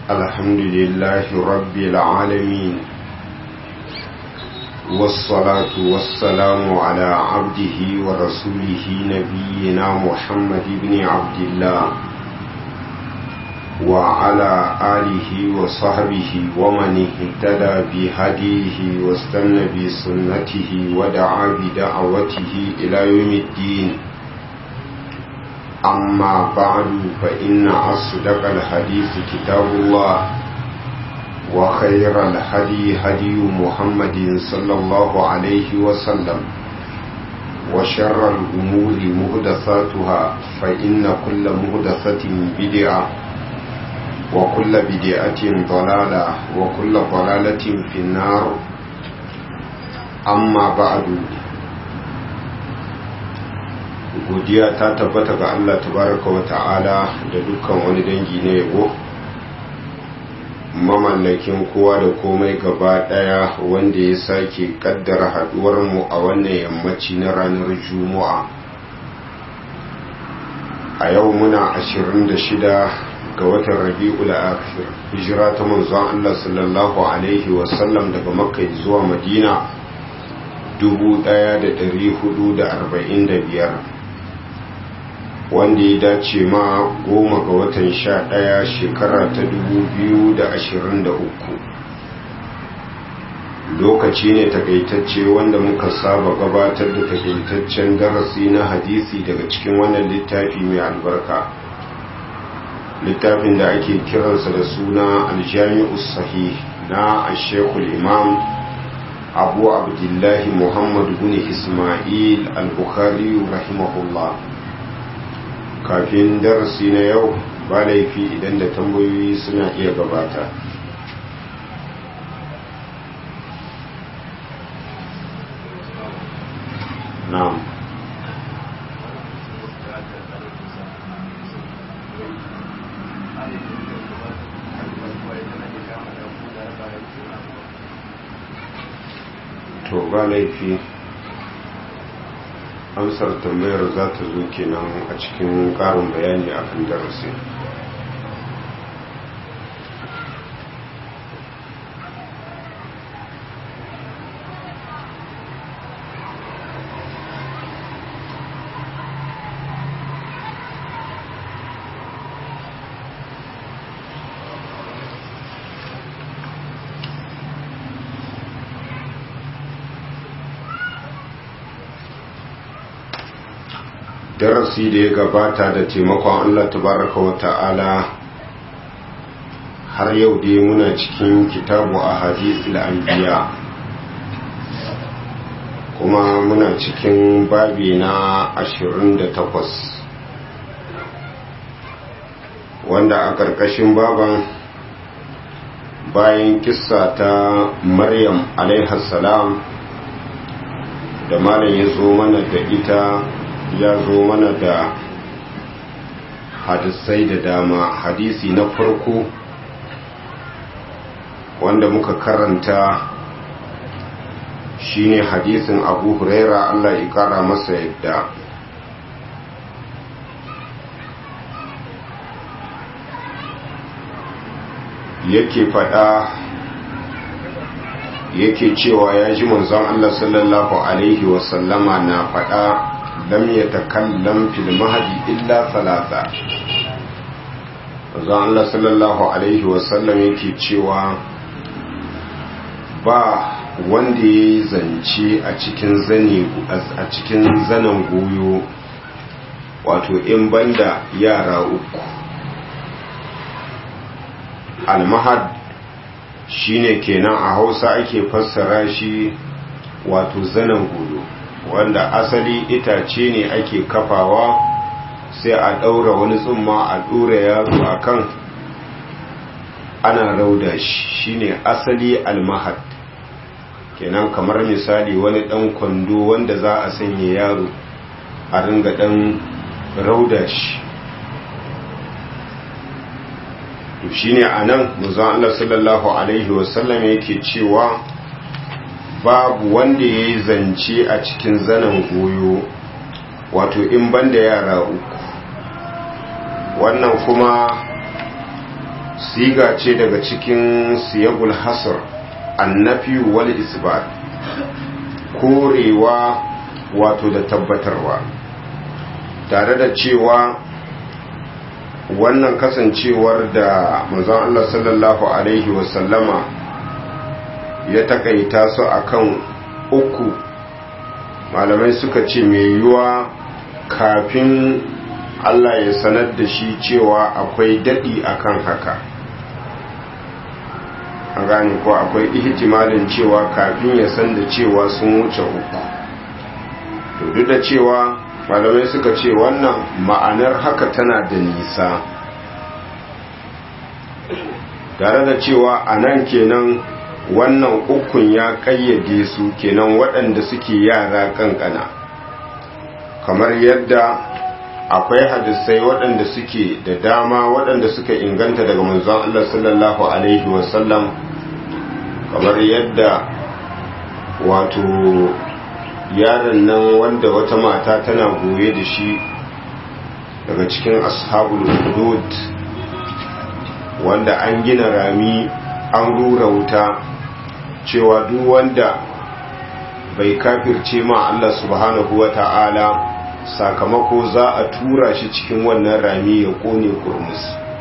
الحمد لله رب العالمين والصلاة والسلام على عبده ورسوله نبينا محمد بن عبد الله وعلى آله وصحبه ومن اهتدى بهديه واستنى بسنته ودعا بدعوته إلى يوم الدين أما بعد فإن أصدق الحديث كتاب الله وخير الهدي هدي محمد صلى الله عليه وسلم وشر الأمور مهدثاتها فإن كل مهدثة بدعة وكل بدعة ضلالة وكل ضلالة في النار أما بعد godiya ta tabbata ga Allah tabaraka wa ta'ala da dukkan wani dangi na yabo mamallakin kowa da komai gaba daya wanda ya sake kaddara haduwar mu a wannan yammaci na ranar juma'a a yau muna 26 ga watan rabi'ul akhir hijira ta manzon Allah sallallahu alaihi wasallam daga makka zuwa madina 1445 wanda ya dace ma goma ga watan sha ɗaya shekara ta dubu biyu da ashirin da uku lokaci ne takaitacce wanda muka saba gabatar da takaitaccen darasi na hadisi daga cikin wannan littafi mai albarka littafin da ake kiransa da suna aljami'u sahih na ashekul imam abu abdullahi muhammad bin ismail al-bukhari rahimahullah kafin darasi na yau ba laifi idan da tambayoyi suna iya gabata na'am to ba laifi amsar tambayar za ta zo kenan a cikin karin bayani a kan darasi darasi da ya gabata da taimakon Allah tabaraka wa ta'ala har yau dai muna cikin kitabu a hadisul anbiya kuma muna cikin babi na 28 wanda a ƙarƙashin baban bayan kissa ta maryam alaihassalam da malam ya zo mana da ita ya zo mana da hadisai da dama hadisi na farko wanda muka karanta shine hadisin abu huraira allah ya kara masa yadda yake fada yake cewa ya ji manzon allah sallallahu alaihi wasallama na fada lam ya takallam fil mahdi illa salasa zan Allah sallallahu alaihi wasallam yake cewa ba wanda ya yi zance a cikin zane a cikin zanen goyo wato in banda yara uku almahad shine kenan a hausa ake fassara shi wato zanen goyo wanda asali itace ne ake kafawa sai a ɗaura wani tsumma a ɗora yaro a kan ana rauda shi shine asali almahad kenan kamar misali wani ɗan kwando wanda za a sanya yaro a ringa ɗan rauda shi to shine a nan muzan Allah sallallahu Alaihi wasallam yake cewa babu wanda ya yi zance a cikin zanen goyo wato in banda yara uku wannan kuma siga ce daga cikin siyagul hasr annafi wal isbat korewa wato da tabbatarwa tare da cewa wannan kasancewar da manzon Allah sallallahu alaihi wasallama ya takaita su akan uku malamai suka ce mai yiwuwa kafin Allah ya sanar da shi cewa akwai daɗi akan haka an gane ko akwai ihtimalin cewa kafin ya san da cewa sun wuce uku to duk da cewa malamai suka ce wannan ma'anar haka tana da nisa tare da cewa a nan kenan wannan ukun ya kayyade su kenan waɗanda suke yara kankana kamar yadda akwai hadisai waɗanda suke da dama waɗanda suka inganta daga manzon Allah sallallahu alaihi wasallam kamar yadda wato yaron nan wanda wata mata tana goye da shi daga cikin ashabul hudud wanda an gina rami an rura wuta cewa duk wanda bai kafirce ma Allah subhanahu wa ta'ala sakamako za a tura shi cikin wannan rami ya kone kurmus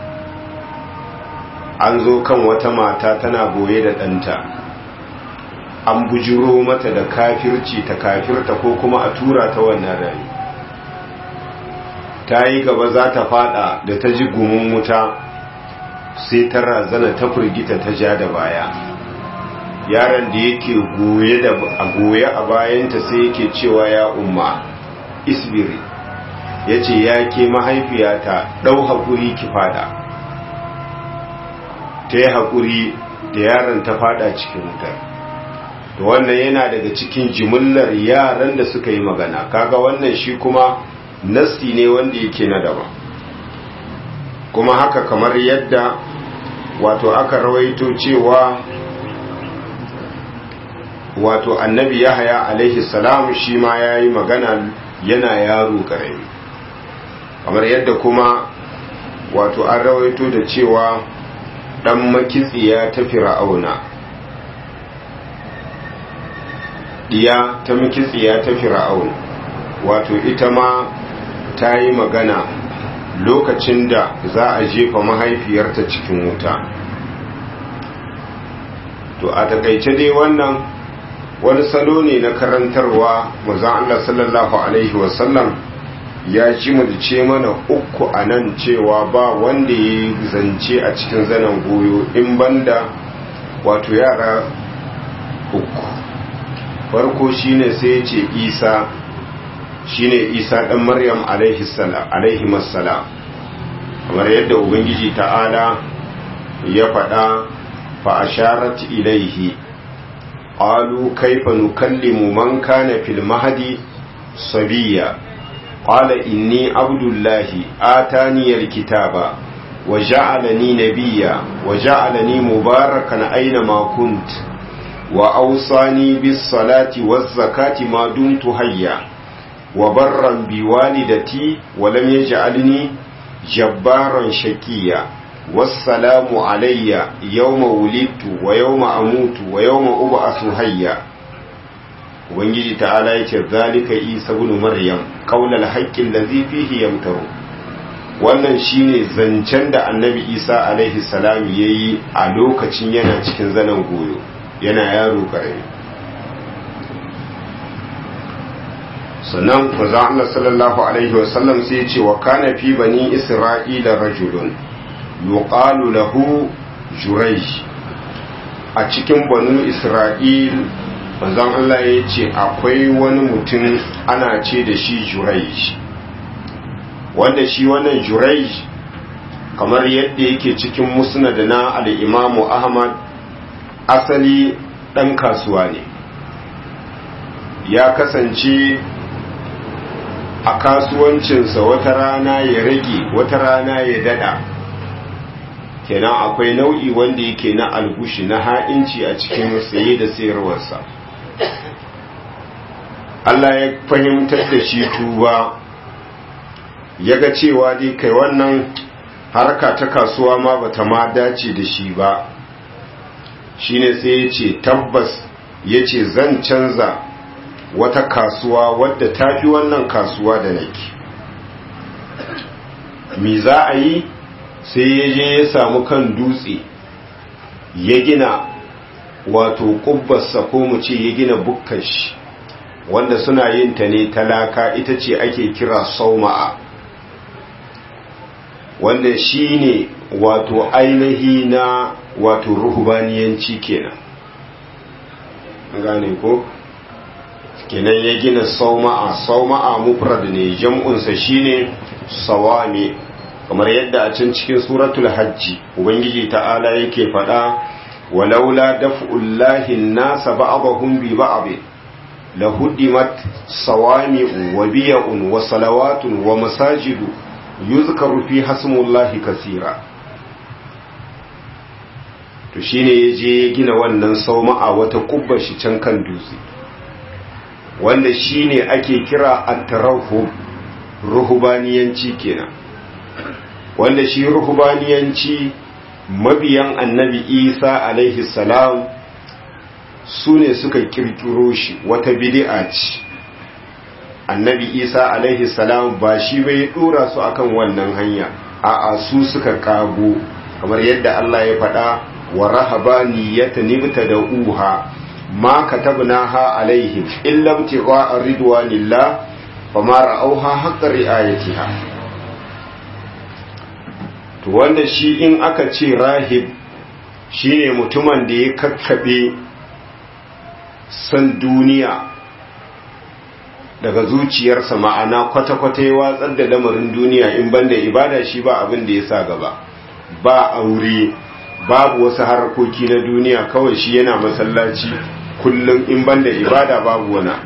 an zo kan wata mata tana goye da ɗanta an bujiro mata da kafirci ta kafirta ko kuma a tura ta wannan rami ta yi gaba za ta fada da ta ji gumin wuta sai ta razana ta firgita ta ja da baya yaron da yake goye da a goye a bayanta sai yake cewa ya umma isbiri ya ce ya ke mahaifiyata ɗau haƙuri ki fada ta yi haƙuri da yaron ta fada cikin wutar to wannan yana daga cikin jimillar yaran da suka yi magana kaga wannan shi kuma nasti ne wanda yake na daban kuma haka kamar yadda wato aka rawaito cewa wato annabi yahaya alaihi salam shi ma ya yi magana yana yaro karami kamar yadda kuma wato an rawaito da cewa dan makitsiya ta fir'auna diya ta makitsiya ta fir'aun wato ita ma ta yi magana lokacin da za a jefa mahaifiyarta cikin wuta to a takaice dai wannan wani salo ne na karantarwa mazan Allah sallallahu Alaihi wasallam ya ci ce mana uku a nan cewa ba wanda ya zance a cikin zanen goyo in banda wato yara uku farko shine sai ya ce isa shine isa ɗan maryam alaihi salam kamar yadda ubangiji ta'ala ya faɗa fa'asharat ilaihi قالوا كيف نكلم من كان في المهدي صبيا قال إني عبد الله آتاني الكتاب وجعلني نبيا وجعلني مباركا أينما كنت وأوصاني بالصلاة والزكاة ما دمت حيا وبرا بوالدتي ولم يجعلني جبارا شكيا والسلام علي يوم ولدت ويوم أموت ويوم أبعث حيا ubangiji ta'ala ya ce zalika isa ibn maryam qaulal haqqi allazi fihi yamtaru wannan shine zancen da annabi isa alaihi salam yayi a lokacin yana cikin zanen goyo yana yaro karami sannan manzo Allah sallallahu alaihi wasallam sai ya ce wa kana fi bani isra'ila rajulun yuqalu lahu jurayj a cikin banu isra'il manzon Allah ya ce akwai wani mutum ana ce da shi jurayj wanda shi wannan jurayj kamar yadda yake cikin musnad na al-imamu ahmad asali dan kasuwa ne ya kasance a kasuwancinsa wata rana ya rage wata rana ya dada kenan akwai nau'i wanda yake na algushi na ha'inci a cikin saye da sayarwarsa Allah ya fahimtar da shi tuba ya ga cewa dai kai wannan harka ta kasuwa ma bata ma dace da shi ba shine sai ya ce tabbas ya ce zan canza wata kasuwa wadda ta fi wannan kasuwa da nake mi za a yi sai ya je ya samu kan dutse ya gina wato kubbarsa ko mu ce ya gina bukkan shi wanda suna yin ta ne talaka ita ce ake kira sauma'a wanda shi ne wato ainihi na wato ruhubaniyanci kenan gane ko kenan ya gina sauma'a sauma'a mufrad ne jam'unsa shine sawami kamar yadda a can cikin suratul hajji ubangiji ta'ala yake faɗa walaula daf'ullahi nasa ba'dahum bi ba'd lahuddimat sawami'u wa biya'un wa salawatun wa masajidu yuzkaru fi hasmullahi kasira to shine yaje ya gina wannan sauma'a wata kubbar shi can kan dutse wanda shine ake kira at-tarahhub ruhubaniyanci kenan wanda shi ruhubaniyanci mabiyan annabi isa alaihi salam su ne suka kirkiro shi wata bid'a ce annabi isa alaihi salam ba shi bai dora su akan wannan hanya a'a su suka kago kamar yadda Allah ya faɗa wa rahabaniyata nibta da uha ma katabnaha alaihim illa ibtigha'a ridwanillah fama ra'auha haqqa ri'ayatiha to wanda shi in aka ce rahib shine mutumin da ya kakkabe san duniya daga zuciyarsa ma'ana kwata-kwata ya watsar da lamarin duniya in banda ibada shi ba abin da ya sa gaba ba aure babu wasu harkoki na duniya kawai shi yana masallaci kullum in banda ibada babu wana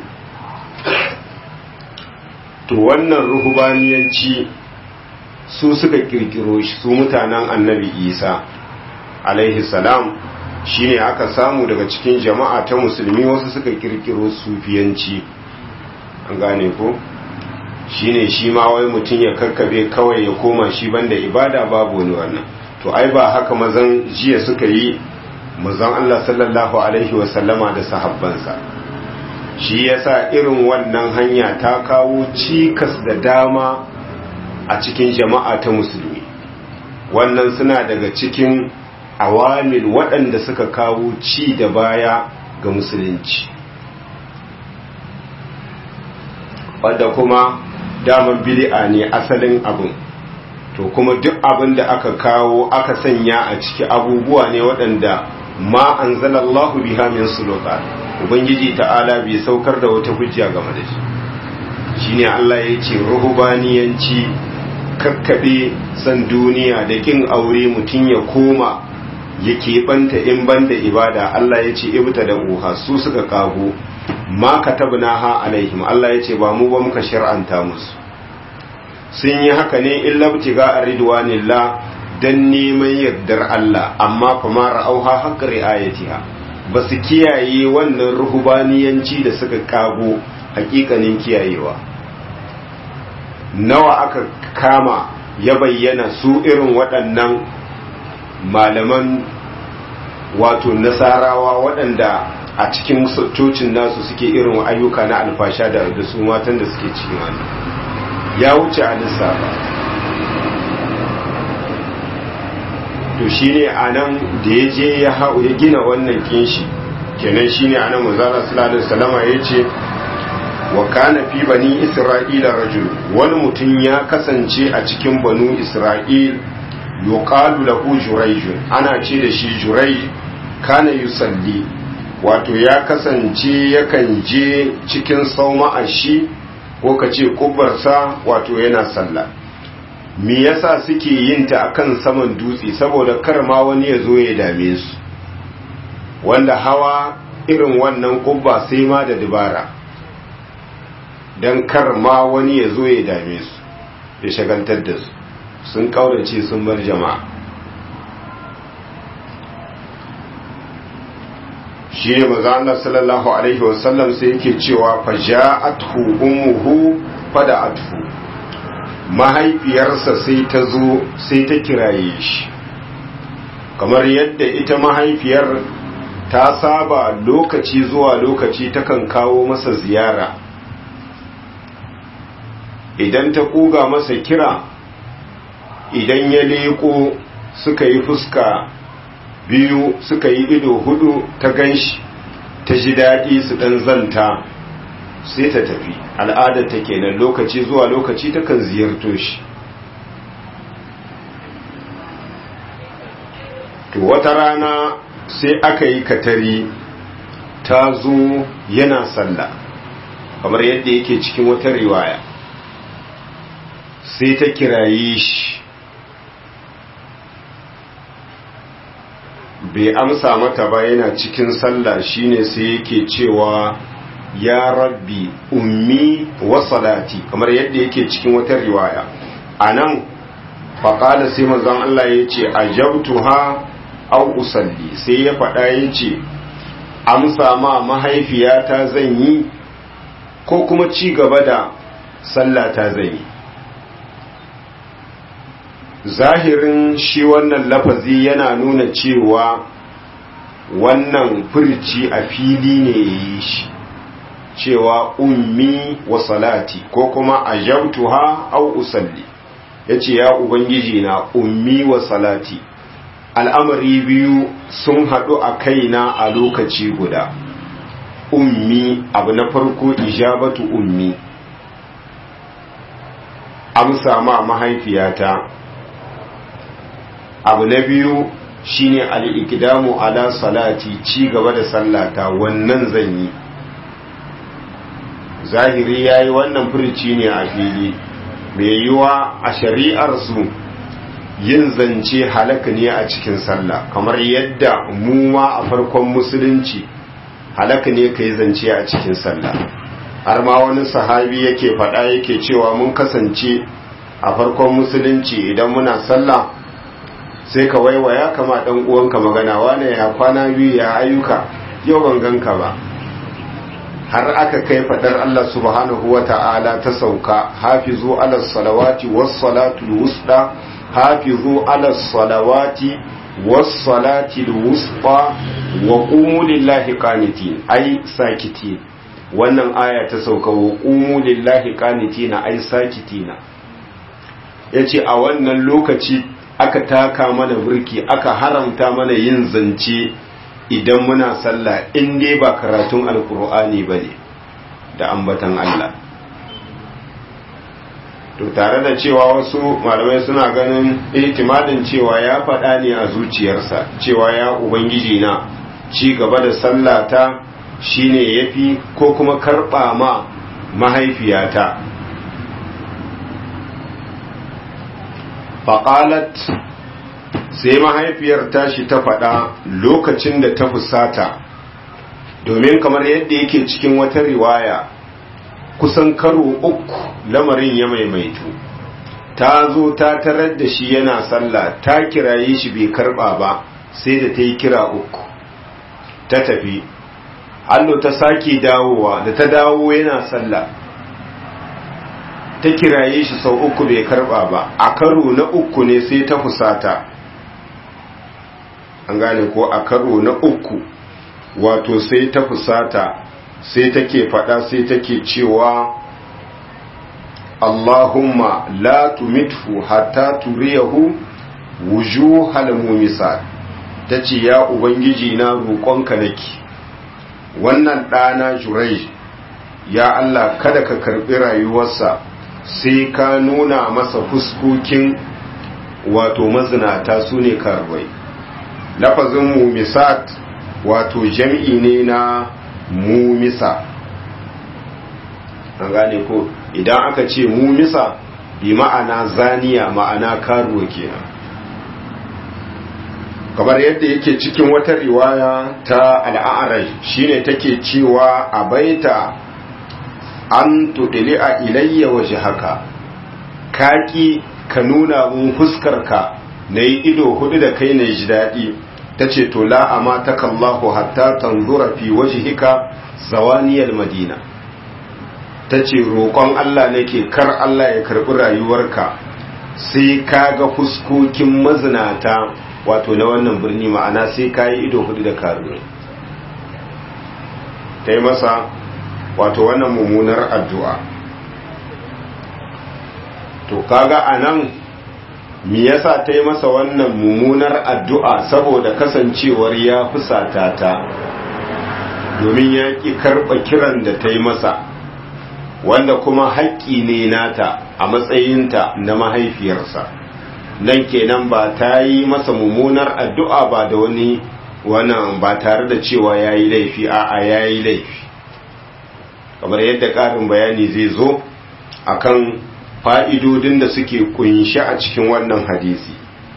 to wannan ruhubaniyanci su suka kirkiro shi su mutanen annabi isa alaihi salam shine aka samu daga cikin jama'a ta musulmi wasu suka kirkiro sufiyanci an gane ko shine shi ma wai mutum ya karkabe kawai ya koma shi banda ibada babu wani wannan to ai ba haka mazan jiya suka yi mazan Allah sallallahu alaihi wasallama da sahabbansa shi yasa irin wannan hanya ta kawo cikas da dama a cikin jama'a ta musulmi wannan suna daga cikin awamil waɗanda suka kawo ci da baya ga musulunci wadda kuma daman bid'a ne asalin abin to kuma duk abin da aka kawo aka sanya a ciki abubuwa ne waɗanda ma anzalallahu biha min sultan ubangiji ta'ala bai saukar da wata hujja game da shi shine Allah ya ce ruhubaniyanci kakkabe san duniya da kin aure mutum ya koma ya keɓanta in banda ibada Allah ya ce ibta da uha su suka kago ma katabna ha alaihim Allah ya ce ba mu ba muka shar'anta musu sun yi haka ne illa btiga ridwanillah dan neman yardar Allah amma fa ma ra'auha haqqa ri'ayatiha ba su kiyaye wannan ruhubaniyanci da suka kago hakikanin kiyayewa nawa aka kama ya bayyana su irin waɗannan malaman wato nasarawa waɗanda a cikin cocin nasu suke irin ayyuka na alfasha da su matan da suke cikin wani ya wuce a lissafa to shine a nan da ya je ya gina wannan kinshi kenan shine a nan manzala sallallahu salama ya ce wa kana fi bani isra'ila rajul wani mutum ya kasance a cikin banu isra'il yuqalu lahu jurayjun ana ce da shi jurai kana yusalli wato ya kasance yakan je cikin sauma shi ko ka ce kubarsa wato yana sallah me yasa suke yin ta akan saman dutse saboda kar ma wani ya zo ya dame su wanda hawa irin wannan kubba sai ma da dubara don kar ma wani ya zo ya dame su ya shagaltar da su sun kaurace sun bar jama'a shi ne maza Allah sallallahu alaihi wasallam sai yake cewa fa ja'athu ummuhu fada'athu mahaifiyarsa sai ta zo sai ta kiraye shi kamar yadda ita mahaifiyar ta saba lokaci zuwa lokaci takan kawo masa ziyara idan ta kuga masa kira idan ya leko suka yi fuska biyu suka yi ido hudu ta ganshi ta ji daɗi su ɗan zanta sai ta tafi al'adar ta kenan lokaci zuwa lokaci takan ziyarto shi to wata rana sai aka yi katari ta zo yana sallah kamar yadda yake cikin wata riwaya sai ta kiraye shi bai amsa mata ba yana cikin sallah shine sai yake cewa ya rabbi ummi wa salati kamar yadda yake cikin wata riwaya anan faƙala sai manzon Allah ya ce ajabtuha au usalli sai ya faɗa ya ce amsa ma mahaifiyata zan yi ko kuma ci gaba da sallata zan yi zahirin shi wannan lafazi yana nuna cewa wannan furci a fili ne yi shi cewa ummi wa salati ko kuma ajabtuha au usalli yace ya ubangiji na ummi wa salati al'amari biyu sun haɗu a kaina a lokaci guda ummi abu na farko ijabatu ummi amsa ma mahaifiyata abu na biyu shine al'ikidamu ala salati ci gaba da sallata wannan zan yi zahiri ya yi wannan furci ne a fili mai yiwa a shari'arsu yin zance halaka ne a cikin sallah kamar yadda mu ma a farkon musulunci halaka ne ka yi zance a cikin sallah har ma wani sahabi yake faɗa yake cewa mun kasance a farkon musulunci idan muna sallah sai ka waiwaya kama ɗan uwanka magana wane ya kwana biyu ya ayyuka yau ban ganka ba har aka kai fadar Allah subhanahu wa ta'ala ta sauka hafizu ala salawati was salatu wusta hafizu ala salawati was salati wusta wa qumu lillahi qanitin ay sakitin wannan aya ta sauka wa qumu lillahi qanitina ay sakitina yace a wannan lokaci aka taka mana burki aka haramta mana yin zance idan muna sallah in dai ba karatun alkur'ani ba ne da ambatan Allah to tare da cewa wasu malamai suna ganin ihtimalin cewa ya faɗa ne a zuciyarsa cewa ya ubangiji na ci gaba da sallata shine yafi ko kuma karɓa ma mahaifiyata faƙalat sai mahaifiyar tashi ta faɗa lokacin da ta fusata domin kamar yadda yake cikin wata riwaya kusan karo uku lamarin ya maimaitu ta zo ta tarar da shi yana sallah ta kiraye shi bai karba ba sai da ta yi kira uku ta tafi allo ta sake dawowa da ta dawo yana sallah ta kiraye shi sau uku bai karba ba a karo na uku ne sai ta fusata an gane ko a karo na uku wato sai ta fusata sai take fada sai take cewa Allahumma la tumithu hatta turiyahu wujuhal mumisat tace ya ubangiji na roƙonka nake wannan ɗana jurai ya Allah kada ka karɓi rayuwarsa sai ka nuna masa fuskokin wato mazinata su ne karbai lafazin mumisat wato jam'i ne na mumisa an gane ko idan aka ce mumisa bi ma'ana zaniya ma'ana karuwa kenan kamar yadda yake cikin wata riwaya ta al'arai shine take cewa a baita an tudili a ilayya waje haka kaki ka nuna mun fuskarka na yi ido hudu da kai na ji daɗi ta ce to la'ama ta kallahu hatta tanzura fi waje hika zawaniyar madina ta ce roƙon Allah nake kar Allah ya karɓi rayuwarka sai ka ga fuskokin mazinata wato na wannan birni ma'ana sai ka yi ido hudu da karuwa ta yi masa wato wannan mummunar addu'a to kaga a nan me yasa ta yi masa wannan mummunar addu'a saboda kasancewar ya fusata ta domin ya ƙi karɓa kiran da ta yi masa wanda kuma haƙƙi ne nata a matsayinta na mahaifiyarsa nan kenan ba ta yi masa mummunar addu'a ba da wani wannan ba tare da cewa ya yi laifi a'a ya yi laifi kamar yadda ƙarin bayani zai zo akan fa'idodin da suke kunshi a cikin wannan hadisi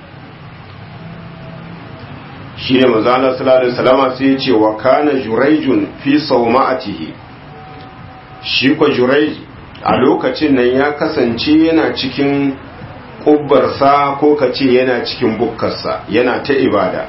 shi ne mazala salallahu salama sai ce wa kana juraijun fi sauma'atihi shi kwa juraij a lokacin nan ya kasance yana cikin ƙubbarsa ko ka ce yana cikin bukkarsa yana ta ibada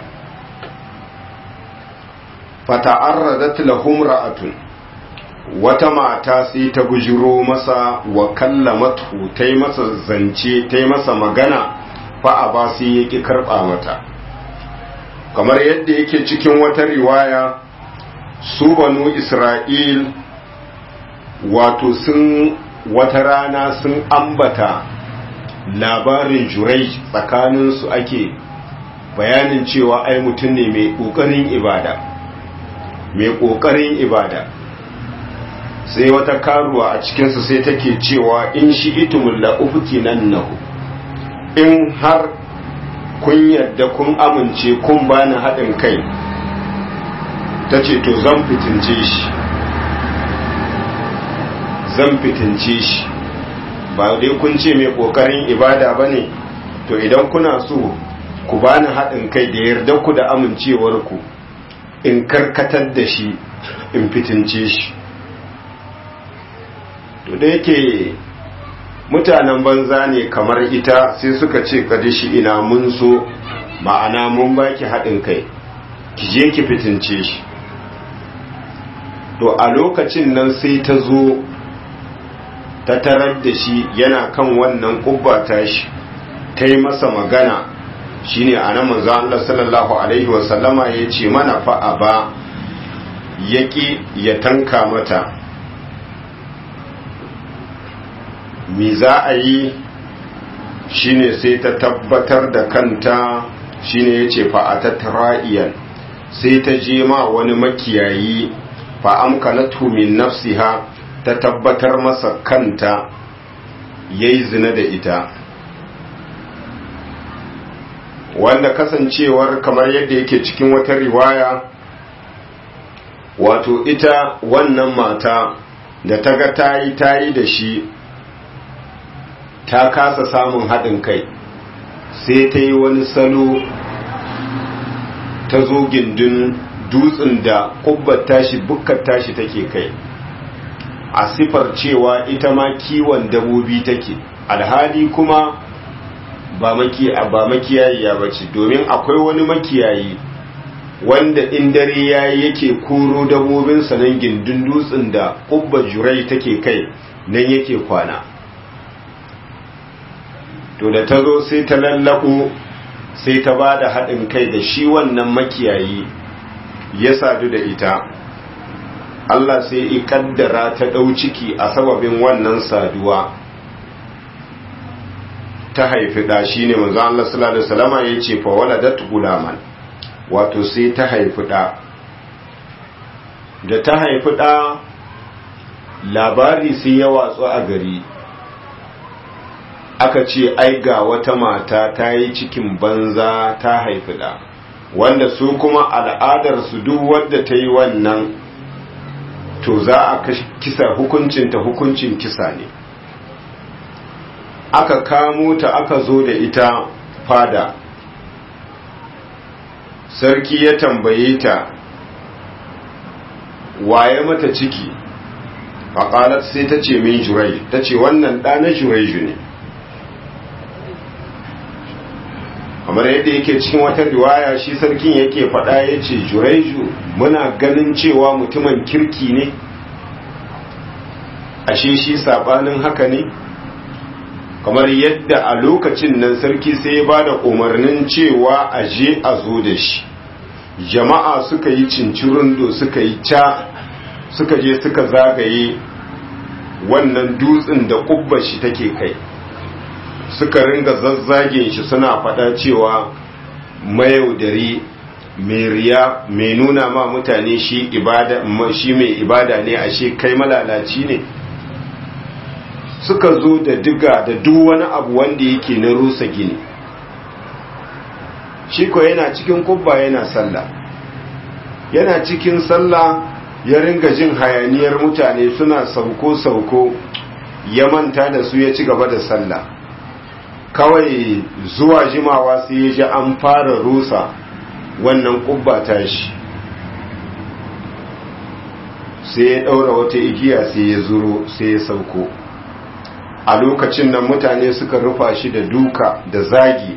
fata'arradat lahum ra'atun wata mata sai ta bujiro masa wa kallamatu ta yi masa zance ta yi masa magana fa a ba sai ya ƙi karɓa mata kamar yadda yake cikin wata riwaya su banu isra'il wato sun wata rana sun ambata labarin jurai tsakaninsu ake bayanin cewa ai mutum ne mai ƙoƙarin ibada mai ƙoƙarin ibada sai wata karuwa a cikinsu sai take cewa in shi itumin la'ufuki nan nahu in har kun yadda kun amince kun bani haɗin kai ta ce to zan fitince shi zan fitince shi ba dai kun ce mai ƙoƙarin ibada ba ne to idan kuna so ku bani haɗin kai da yarda ku da amincewarku in karkatar da shi in fitince shi to da yake mutanen banza ne kamar ita sai suka ce kadishi ina mun so ma'ana mun baki haɗin kai ki je ki fitince shi to a lokacin nan sai ta zo ta tarar da shi yana kan wannan kubba tashi ta yi masa magana shine a nan manzo Allah sallallahu alaihi wasallama ya ce mana fa'a ba yaƙi ya tanka mata me za a yi shine sai ta tabbatar da kanta shine ya ce fa'atat ra'iyan sai ta je ma wani makiyayi fa'amkanatu min nafsiha ta tabbatar masa kanta yayi zina da ita wanda kasancewar kamar yadda yake cikin wata riwaya wato ita wannan mata da ta ga tayi tayi da shi ta kasa samun haɗin kai sai ta yi wani salo ta zo gindin dutsen da ƙubbar tashi bukkar tashi take kai a sifar cewa ita ma kiwon dabobi take alhali kuma ba makiyayiya ba ce domin akwai wani makiyayi wanda in dare yayi yake koro dabobinsa nan gindin dutsen da ƙubbar jurai take kai nan yake kwana to da ta zo sai ta lallako sai ta ba da haɗin kai da shi wannan makiyayi ya sadu da ita Allah sai i kaddara ta ɗau ciki a sababin wannan saduwa ta haifi ɗa shi ne manzo Allah sallallahu alaihi wasallama ya ce fa waladat gulaman wato sai ta haifi ɗa da ta haifi ɗa labari sai ya watsu a gari aka ce ai ga wata mata ta yi cikin banza ta haifi da wanda su kuma al'adarsu duk wadda ta yi wannan to za a kisa hukuncinta hukuncin kisa ne aka kamo ta aka zo da ita fada sarki ya tambaye ta waye mata ciki faƙalar sai ta ce min jurai ta ce wannan ɗana juraiju ne kamar yadda yake cikin wata riwaya shi sarkin yake faɗa ya ce juraiju muna ganin cewa mutumin kirki ne ashe shi sabanin haka ne kamar yadda a lokacin nan sarki sai ya ba da umarnin cewa a je a zo da shi jama'a suka yi cincirundo suka yi ca suka je suka zagaye wannan dutsen da kubba shi take kai suka ringa zazzage shi suna faɗa cewa mayaudari mai riya mai nuna ma mutane shi ibada shi mai ibada ne ashe kai malalaci ne suka zo da diga da duk wani abu wanda yake na rusa gini shi ko yana cikin kubba yana sallah yana cikin sallah ya ringa jin hayaniyar mutane suna sauko-sauko ya manta da su ya ci gaba da sallah kawai zuwa jimawa sai ya ji an fara rusa wannan kubba tashi sai ya ɗaura wata igiya sai ya zuro sai ya sauko a lokacin nan mutane suka rufa shi da duka da zagi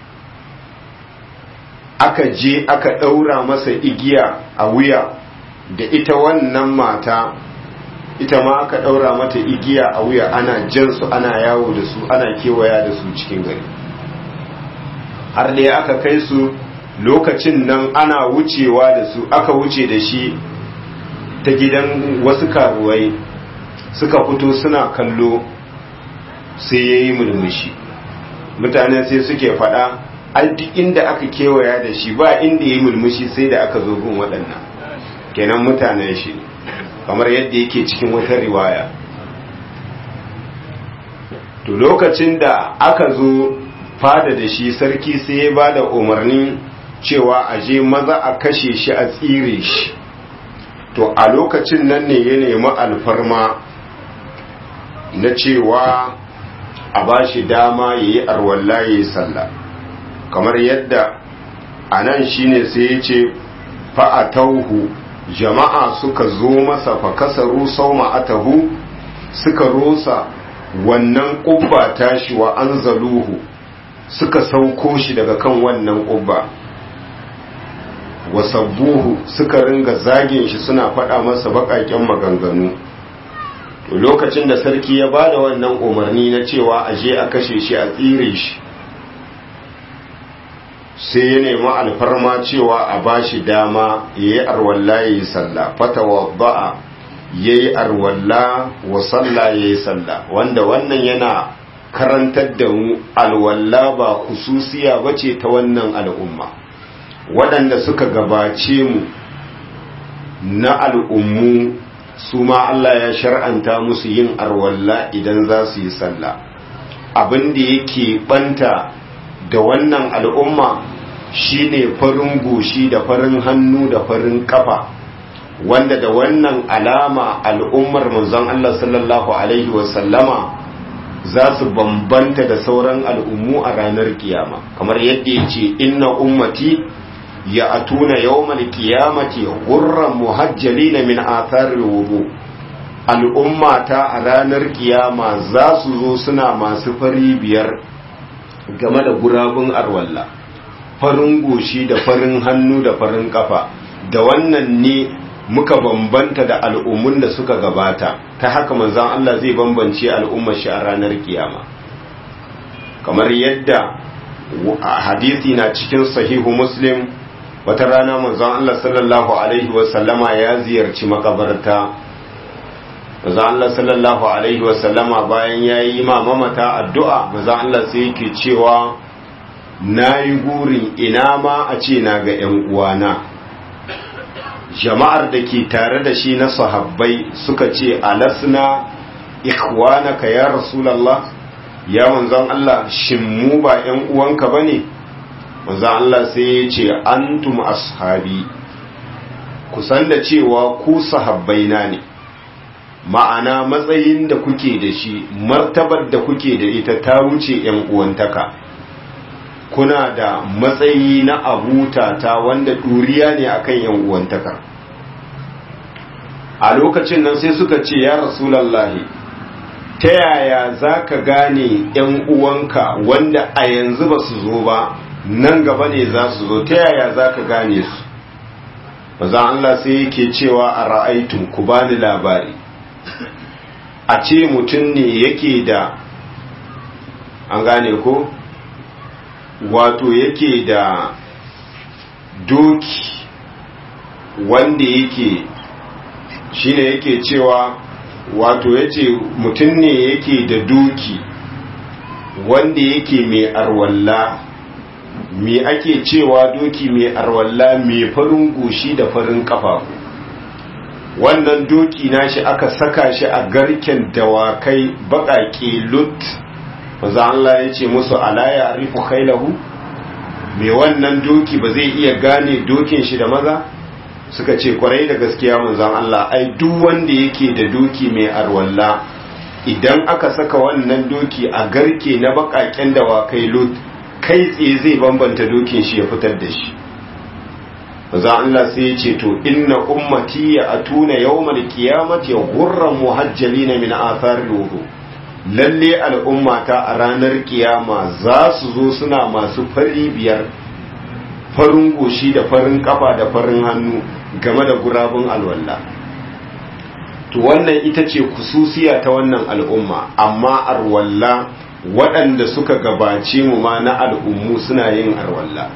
aka je aka ɗaura masa igiya a wuya da ita wannan mata ita ma aka ɗaura mata igiya a wuya ana jansu ana yawo da su ana kewaya da su cikin gari har da aka kai su lokacin nan ana wucewa da su aka wuce da shi ta gidan wasu karuwai suka fito suna kallo sai ya yi mulmushi mutane sai suke faɗa duk inda aka kewaya da shi ba inda ya yi mulmushi sai da aka zo gun waɗannan kenan mutanen shi kamar yadda yake cikin wata riwaya to lokacin da aka zo fada da shi sarki sai ya ba da umarnin cewa a je maza a kashe shi a tsire shi to a lokacin nan ne ya nemi alfarma na cewa a ba shi dama ya yi arwalla ya yi sallah kamar yadda a nan shi ne sai ya ce fa'atauhu jama'a suka zo masa fa kasaru sau ma'atahu suka rosa wannan ƙubba tashi wa an zaluhu suka sauko shi daga kan wannan ƙubba wasabbuhu suka ringa zagin shi suna faɗa masa baƙaƙen maganganu to lokacin da sarki ya ba da wannan umarni na cewa a je a kashe shi a tsire shi sai ya nemi alfarma cewa a ba shi dama ya yi arwalla ya yi salla fatawa ba'a ya yi arwalla wa salla ya yi salla wanda wannan yana karantar da mu alwalla ba hususiya ba ce ta wannan al'umma waɗanda suka gabace mu na al'ummu su ma Allah ya shar'anta musu yin arwalla idan za su yi sallah abin da yake banta da wannan al'umma shine farin goshi da farin hannu da farin kafa wanda da wannan alama al'ummar manzon Allah sallallahu alaihi wasallama za su bambanta da sauran al'ummu a ranar kiyama kamar yadda ya ce inna ummati ya atuna yawmal qiyamati gurran muhajjalina min atharil wudu al'ummata a ranar kiyama za su zo suna masu fari biyar game da gurabun arwalla farin goshi da farin hannu da farin kafa da wannan ne muka bambanta da al'ummun da suka gabata ta haka manzan Allah zai bambance al'ummar shi a ranar kiyama kamar yadda hadisi na cikin sahihu muslim wata rana manzon Allah sallallahu alaihi wasallama ya ziyarci makabarta manzon Allah sallallahu alaihi wasallama bayan ya yi ma mamata addu'a manzon Allah sai yake cewa na yi gurin ina ma a ce na ga ‘yan uwana jama'ar da ke tare da shi na sahabbai suka ce alasna ikhwanaka ya rasulallah ya manzon Allah shin mu ba ‘yan uwanka ba ne manzon Allah sai ya ce antum ashabi kusan da cewa ku sahabbaina ne ma'ana matsayin da kuke da shi martabar da kuke da ita ta wuce ‘yan uwantaka kuna da matsayi na abuta ta wanda ɗuriya ne akan ‘yan uwantaka a lokacin nan sai suka ce ya rasulallahi ta yaya za ka gane ‘yan uwanka wanda a yanzu ba su zo ba nan gaba ne za su zo ta yaya za ka gane su bazan Allah sai yake cewa a ra'aitun ku bani labari a ce mutum ne yake da an gane ko wato yake da doki wanda yake shine yake cewa wato yace mutum ne yake da doki wanda yake mai arwalla me ake cewa doki mai arwalla mai farin goshi da farin kafafu wannan doki nashi aka saka shi a garken dawakai baƙaƙe lut maza Allah ya ce musu ala ya arifu khailahu mai wannan doki ba zai iya gane dokin shi da maza suka ce kwarai da gaskiya manzan Allah ai duk wanda yake da doki mai arwalla idan aka saka wannan doki a garke na baƙaƙen dawakai lut kai tsaye zai bambanta dokin shi ya fitar da shi maza Allah sai ya ce to inna ummati ya atuna yawmal qiyamati ghurran muhajjalina min athar wudu lalle al'ummata a ranar kiyama za su zo suna masu fari biyar farin goshi da farin kafa da farin hannu game da gurabun alwalla to wannan ita ce kususiya ta wannan al'umma amma arwalla waɗanda suka gabace mu ma na al'ummu suna yin arwalla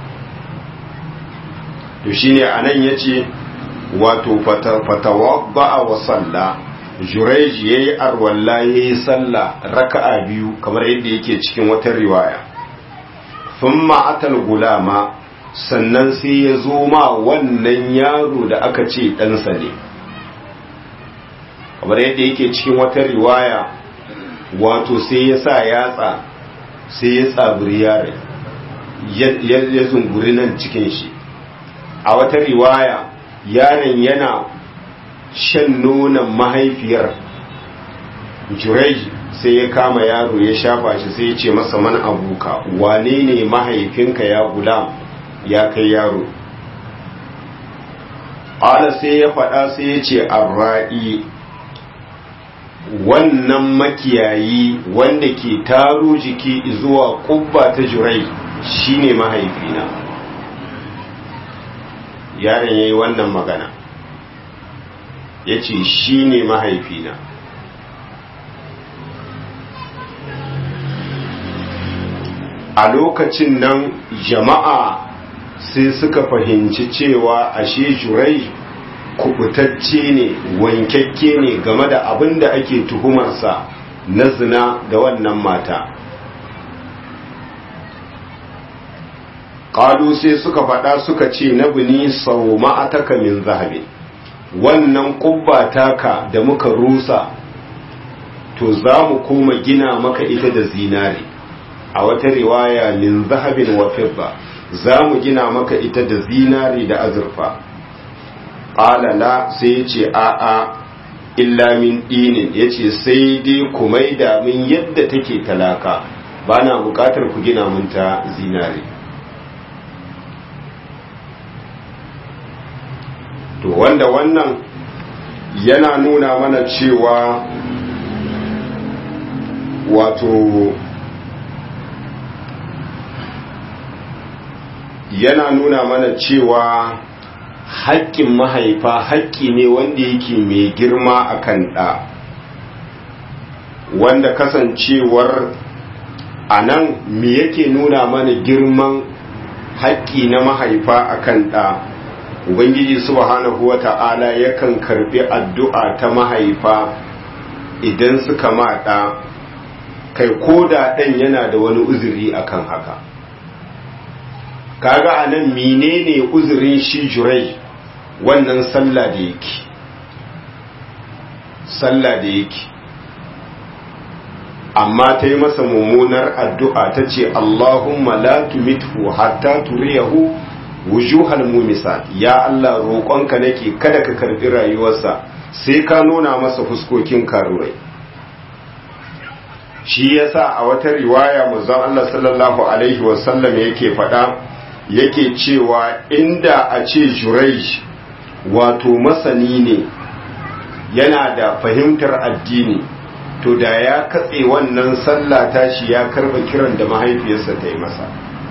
to shine anan yace wato fatawadda wa salla Jureji ya yi arwalla ya yi sallah raka'a biyu kamar yadda yake cikin wata riwaya sun ma'atal gulama sannan sai ya zo ma wannan yaro da aka ce ɗansa ne kamar yadda yake cikin wata riwaya wato sai ya sa yatsa sai ya tsabiri yare ya zunguri nan cikin shi a wata riwaya yaren yana shan nonon mahaifiyar jurej sai ya kama yaro ya shafa shi sai ya ce masa man abuka wane ne mahaifinka ya gulam ya kai yaro ala sai ya faɗa sai ya ce arra'i wannan makiyayi wanda ke taro jiki zuwa kubba ta jurai shine mahaifina yaron ya yi wannan magana ya ce shi ne mahaifina a lokacin nan jama'a sai suka fahimci cewa ashe jurai kubutacce ne wankakke ne game da abin da ake tuhumarsa na zina da wannan mata ƙalu sai suka faɗa suka ce na bini sau ma'ataka min zahabin wannan kubba taka da muka rusa to za mu koma gina maka ita da zinari a wata riwaya min zahabin wa fidda za mu gina maka ita da zinari da azurfa ƙalala sai ya ce a'a illa min ɗinin ya ce sai dai ku maida min yadda take talaka ba na buƙatar ku gina mun ta zinari to wanda wannan yana nuna mana cewa wato yana nuna mana cewa haƙƙin mahaifa haƙƙi ne wanda yake mai girma a kan ɗa wanda kasancewar a nan me yake nuna mana girman haƙƙi na mahaifa a kan ɗa ubangiji subhanahu wa ta'ala yakan karbi addu'a ta mahaifa idan suka maɗa kai ko da ɗan yana da wani uzuri akan haka kaga a nan menene uzurin shi jurai wannan sallah da yake sallah da yake amma ta yi masa mummunar addu'a ta ce Allahumma la tumithu hatta turiyahu wujuhal mumisat ya Allah roƙonka nake kada ka karbi rayuwarsa sai ka nuna masa fuskokin karuwai shi yasa a wata riwaya manzon Allah sallallahu alaihi wasallam yake faɗa yake cewa inda a ce Jurayj wato masani ne yana da fahimtar addini to da ya katse wannan sallah tashi ya karba kiran da mahaifiyarsa ta yi masa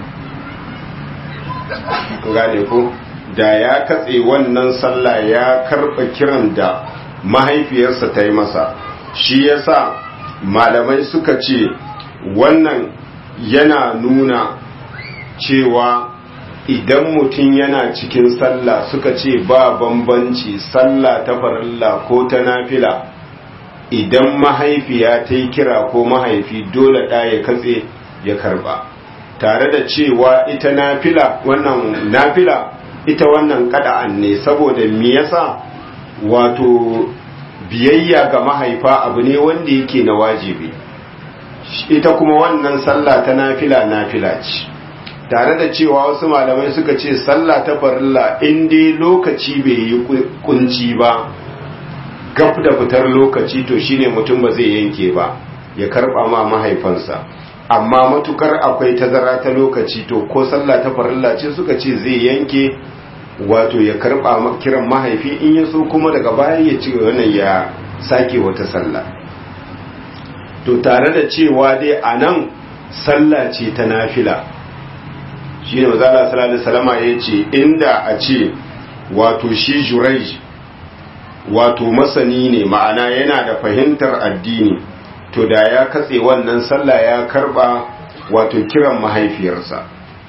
gane ko da ya katse wannan sallah ya karba kiran da mahaifiyarsa ta yi masa shi yasa malamai suka ce wannan yana nuna cewa idan mutum yana cikin sallah suka ce ba bambanci sallah ta farilla ko ta nafila idan mahaifiya ta yi kira ko mahaifi dole ɗa ya katse ya karba tare da cewa ita nafila wannan nafila ita wannan kada'an ne saboda me yasa wato biyayya ga mahaifa abu ne wanda yake na wajibi ita kuma wannan sallah ta nafila nafila ce tare da cewa wasu malamai suka ce sallah ta farilla in dai lokaci bai yi kunci ba gab da fitar lokaci to shine mutum ba zai yanke ba ya karba ma mahaifansa amma matukar akwai tazara ta lokaci to ko sallah ta farilla ce suka ce zai yanke wato ya karba kiran mahaifi in ya so kuma daga baya ya ci wannan ya sake wata sallah to tare da cewa dai a nan sallah ce ta nafila shi ne mazala sallallahu salama ya ce inda a ce wato shi jurai wato masani ne ma'ana yana da fahimtar addini to da ya katse wannan sallah ya karba wato kiran mahaifiyarsa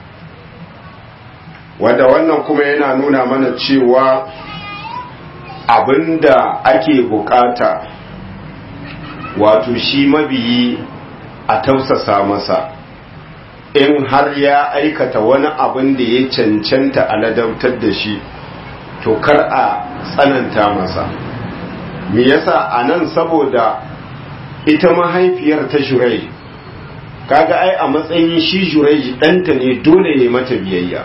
wanda wannan kuma yana nuna mana cewa abinda ake bukata wato shi mabiyi a tausasa masa in har ya aikata wani abin da ya cancanta a ladabtar da shi to kar a tsananta masa me yasa a nan saboda ita mahaifiyar ta shurai kaga ai a matsayin shi shurai ɗanta ne dole ya mata biyayya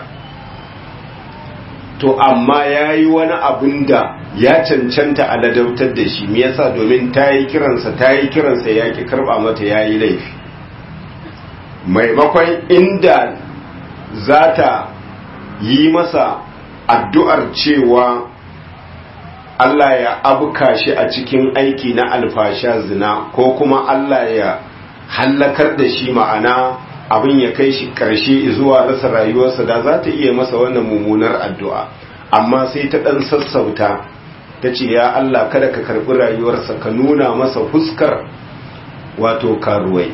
to amma ya yi wani abin da ya cancanta a ladabtar da shi me yasa domin ta yi kiransa ta yi kiransa ya ki karba mata ya yi laifi maimakon inda za ta yi masa addu'ar cewa Allah ya abuka shi a cikin aiki na alfasha zina ko kuma Allah ya hallakar da shi ma'ana abin ya kai shi ƙarshe zuwa rasa rayuwarsa da za ta iya masa wannan mummunar addu'a amma sai ta ɗan sassauta ta ce ya Allah kada ka karɓi rayuwarsa ka nuna masa fuskar wato karuwai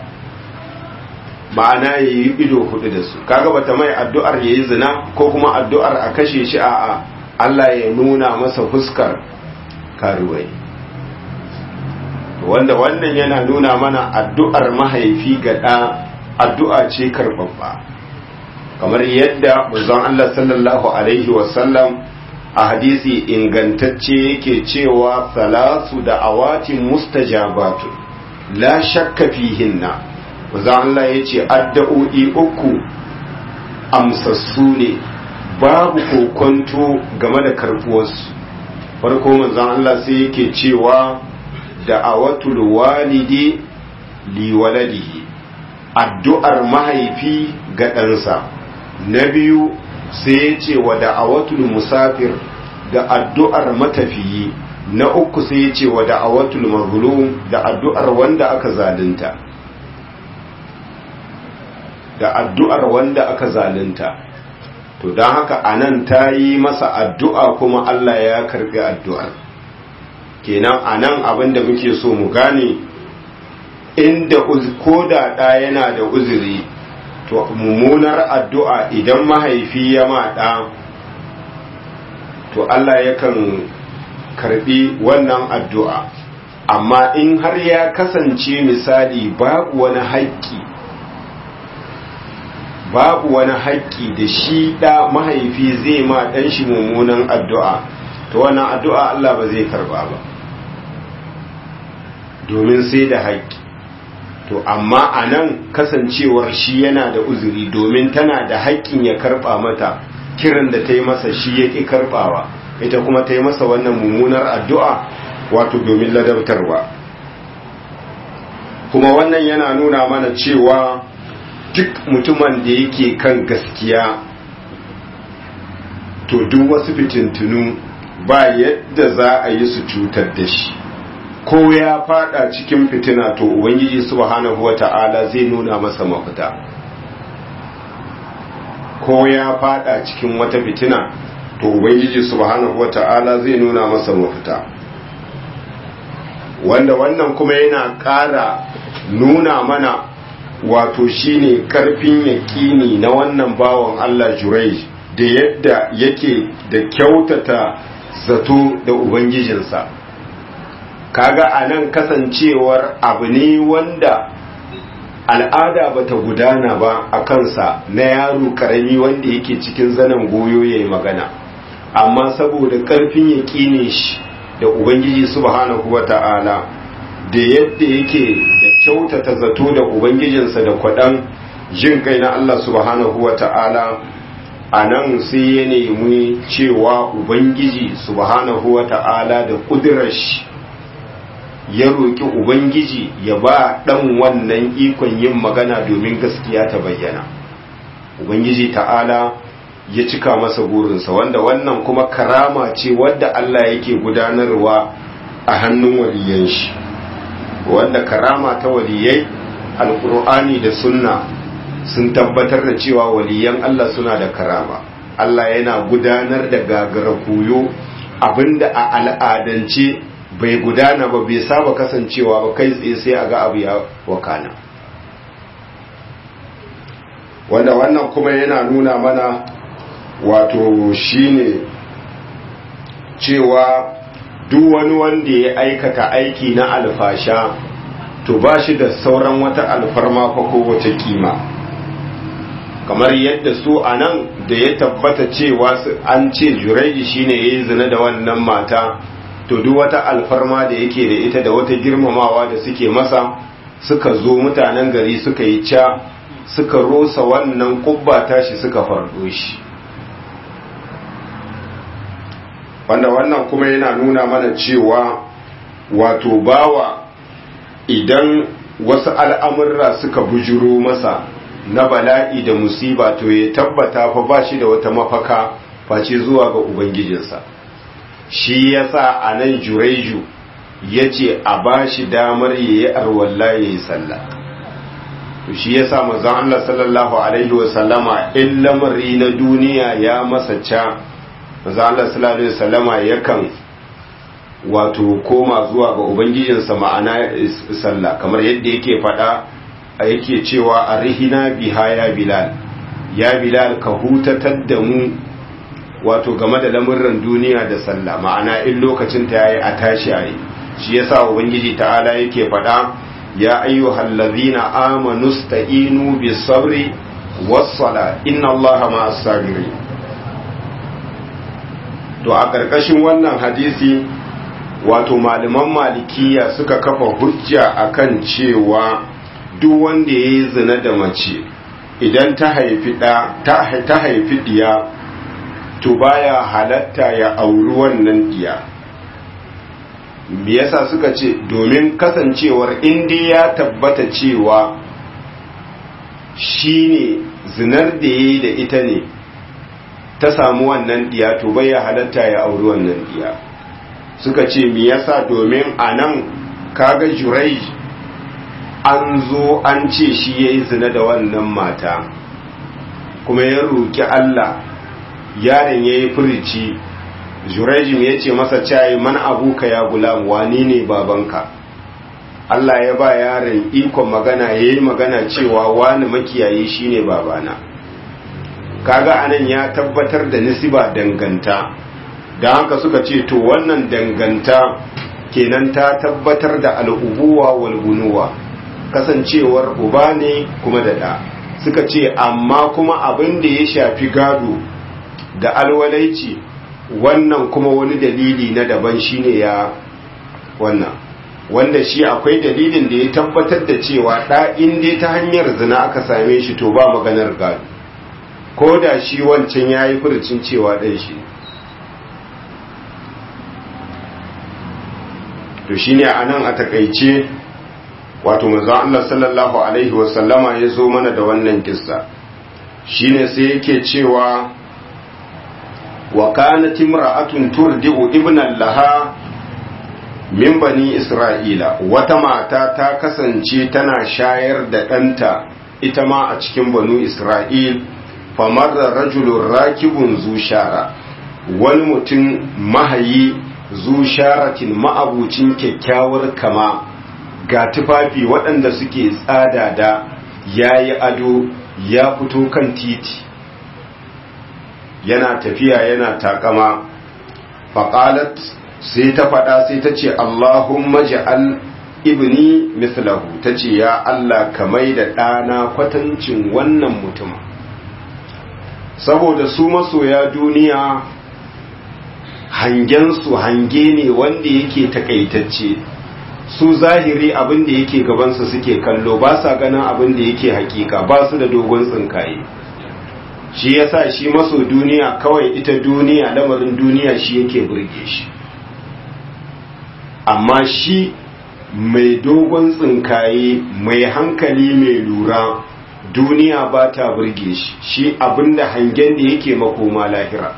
ma'ana ya yi ido hudu da su kaga bata mai addu'ar ya yi zina ko kuma addu'ar a kashe shi a Allah ya nuna masa fuskar karuwai wanda wannan yana nuna mana addu'ar mahaifi ga ɗa addu'a ce karɓaɓɓa kamar yadda manzon Allah sallallahu alaihi wasallam a hadisi ingantacce yake cewa salasu da awatin mustajabatu la shakka fihinna manzon Allah ya ce addu'o'i uku amsassu ne babu kokonto game da karɓuwarsu farko manzon Allah sai yake cewa da'awatul walidi li waladihi addu'ar mahaifi ga ɗansa na biyu sai ya ce wa da'awatul musafir da addu'ar matafiyi na uku sai ya ce wa da'awatul mazlum da addu'ar wanda aka zalunta da addu'ar wanda aka zalunta to don haka anan ta yi masa addu'a kuma Allah ya karɓi addu'ar kenan anan abin da muke so mu gane inda ko da ɗa yana da uzuri to mummunar addu'a idan mahaifi ya maɗa to Allah yakan karbi wannan addu'a amma in har ya kasance misali babu wani haƙƙi babu wani haƙƙi da shi ɗa mahaifi zai ma ɗan shi mummunan addu'a to wannan addu'a Allah ba zai karba ba domin sai da haƙƙi to amma a nan kasancewar shi yana da uzuri domin tana da haƙƙin ya karɓa mata kiran da ta yi masa shi ya ƙi karɓawa ita kuma ta yi masa wannan mummunar addu'a wato domin ladabtarwa kuma wannan yana nuna mana cewa duk mutumin da yake kan gaskiya to duk wasu fitintunu ba yadda za a yi su cutar da shi ko ya fada cikin fitina to ubangiji subhanahu wata'ala zai nuna masa mafita ko ya fada cikin wata fitina to ubangiji subhanahu wata'ala zai nuna masa mafita wanda wannan kuma yana ƙara nuna mana wato shine karfin yaƙini na wannan bawan Allah Jurai da yadda yake da kyautata zato da Ubangijinsa kaga a nan kasancewar abu ne wanda al'ada bata gudana ba a kansa na yaro karami wanda yake cikin zanen goyo ya yi magana amma saboda karfin yaƙinin shi da ubangiji subhanahu wa ta'ala da yadda yake da kyautata zato da ubangijinsa da kwaɗan jin kai na Allah subhanahu wa ta'ala a nan sai ya nemi cewa ubangiji subhanahu wa ta'ala da ƙudurar shi ya roƙi ubangiji ya ba ɗan wannan ikon yin magana domin gaskiya ta bayyana ubangiji ta'ala ya cika masa burinsa wanda wannan kuma karama ce wadda Allah yake gudanarwa a hannun waliyan shi wanda karama ta waliyai alkur'ani da sunna sun tabbatar da cewa waliyan Allah suna da karama Allah yana gudanar da gagara koyo abinda a al'adance bai gudana ba bai saba kasancewa ba kai tsaye sai a ga abu ya wakana wanda wannan kuma yana nuna mana wato shine cewa duk wani wanda ya aikata aiki na alfasha to ba shi da sauran wata alfarma ko wata kima kamar yadda su a nan da ya tabbata cewa an ce jurai shine ya yi zina da wannan mata to duk wata alfarma da yake da ita da wata girmamawa da suke masa suka zo mutanen gari suka yi ca suka rosa wannan kubba tashi suka fardo shi wanda wannan kuma yana nuna mana cewa wato bawa idan wasu al'amurra suka bujuro masa na bala'i da musiba to ya tabbata fa ba shi da wata mafaka face zuwa ga ubangijinsa shi yasa a nan jureju ya ce a ba shi damar ya yi arwalla ya yi sallah to shi yasa mazan Allah sallallahu alaihi wasallama in lamari na duniya ya masa ca mazan Allah sallallahu alaihi wasallama yakan wato koma zuwa ga ubangijinsa ma'ana sallah kamar yadda yake faɗa a yake cewa a rihina biha ya bilal ya bilal ka hutatar da mu wato game da lamurran duniya da sallah ma'ana in lokacin ta yayi a tashi ayi shi yasa ubangiji ta'ala yake faɗa ya ayyuhal ladzina amanu sta'inu bis sabri was sala inna allaha ma'as sabirin to a ƙarƙashin wannan hadisi wato malaman malikiya suka kafa hujja akan cewa duk wanda ya yi zina da mace idan ta haifi ta haifi diya to baya halatta ya auri wannan diya me yasa suka ce domin kasancewar inda ya tabbata cewa shine zinar da ya yi da ita ne ta samu wannan diya to baya halatta ya auri wannan diya suka ce me yasa domin a nan kaga jurai an zo an ce shi ya yi zina da wannan mata kuma ya roƙi Allah yaron ya yi furici jurejim ya ce masa cayi man abuka ya gulam wani ne babanka Allah ya ba yaron ikon magana ya yi magana cewa wani makiyayi shine babana kaga anan ya tabbatar da nisiba danganta don haka suka ce to wannan danganta kenan ta tabbatar da al'ubuwa wal bunuwa kasancewar uba ne kuma da ɗa suka ce amma kuma abin da ya shafi gado da alwalaici wannan kuma wani dalili na daban shine ya wannan wanda shi akwai dalilin da ya tabbatar da cewa ɗa inda ta hanyar zina aka same shi to ba maganar gado ko da shi wancan ya yi furucin cewa ɗan shi to shine a nan a takaice wato manzon Allah sallallahu alaihi wasallama ya zo mana da wannan kissa shine sai yake cewa wa kanat imra'atun turdi'u ibnan laha min bani isra'ila wata mata ta kasance tana shayar da ɗanta ita ma a cikin banu isra'il famarra rajulun rakibun zushara wani mutum mahayi zu sharatin ma'abucin kyakkyawar kama ga tufafi waɗanda suke tsada da ya yi ado ya fito kan titi yana tafiya yana takama faƙalat sai ta faɗa sai ta ce Allahumma ja'al ibni mislahu ta ce ya Allah ka mai da ɗana kwatancin wannan mutum saboda su masoya duniya hangensu hange ne wanda yake takaitacce su zahiri abin da yake gabansu suke kallo ba sa ganin abin da yake hakika ba su da dogon tsinkaye shi yasa shi maso duniya kawai ita duniya lamarin duniya shi yake burge shi amma shi mai dogon tsinkaye mai hankali mai lura duniya ba ta burge shi shi abinda hangen da yake makoma lahira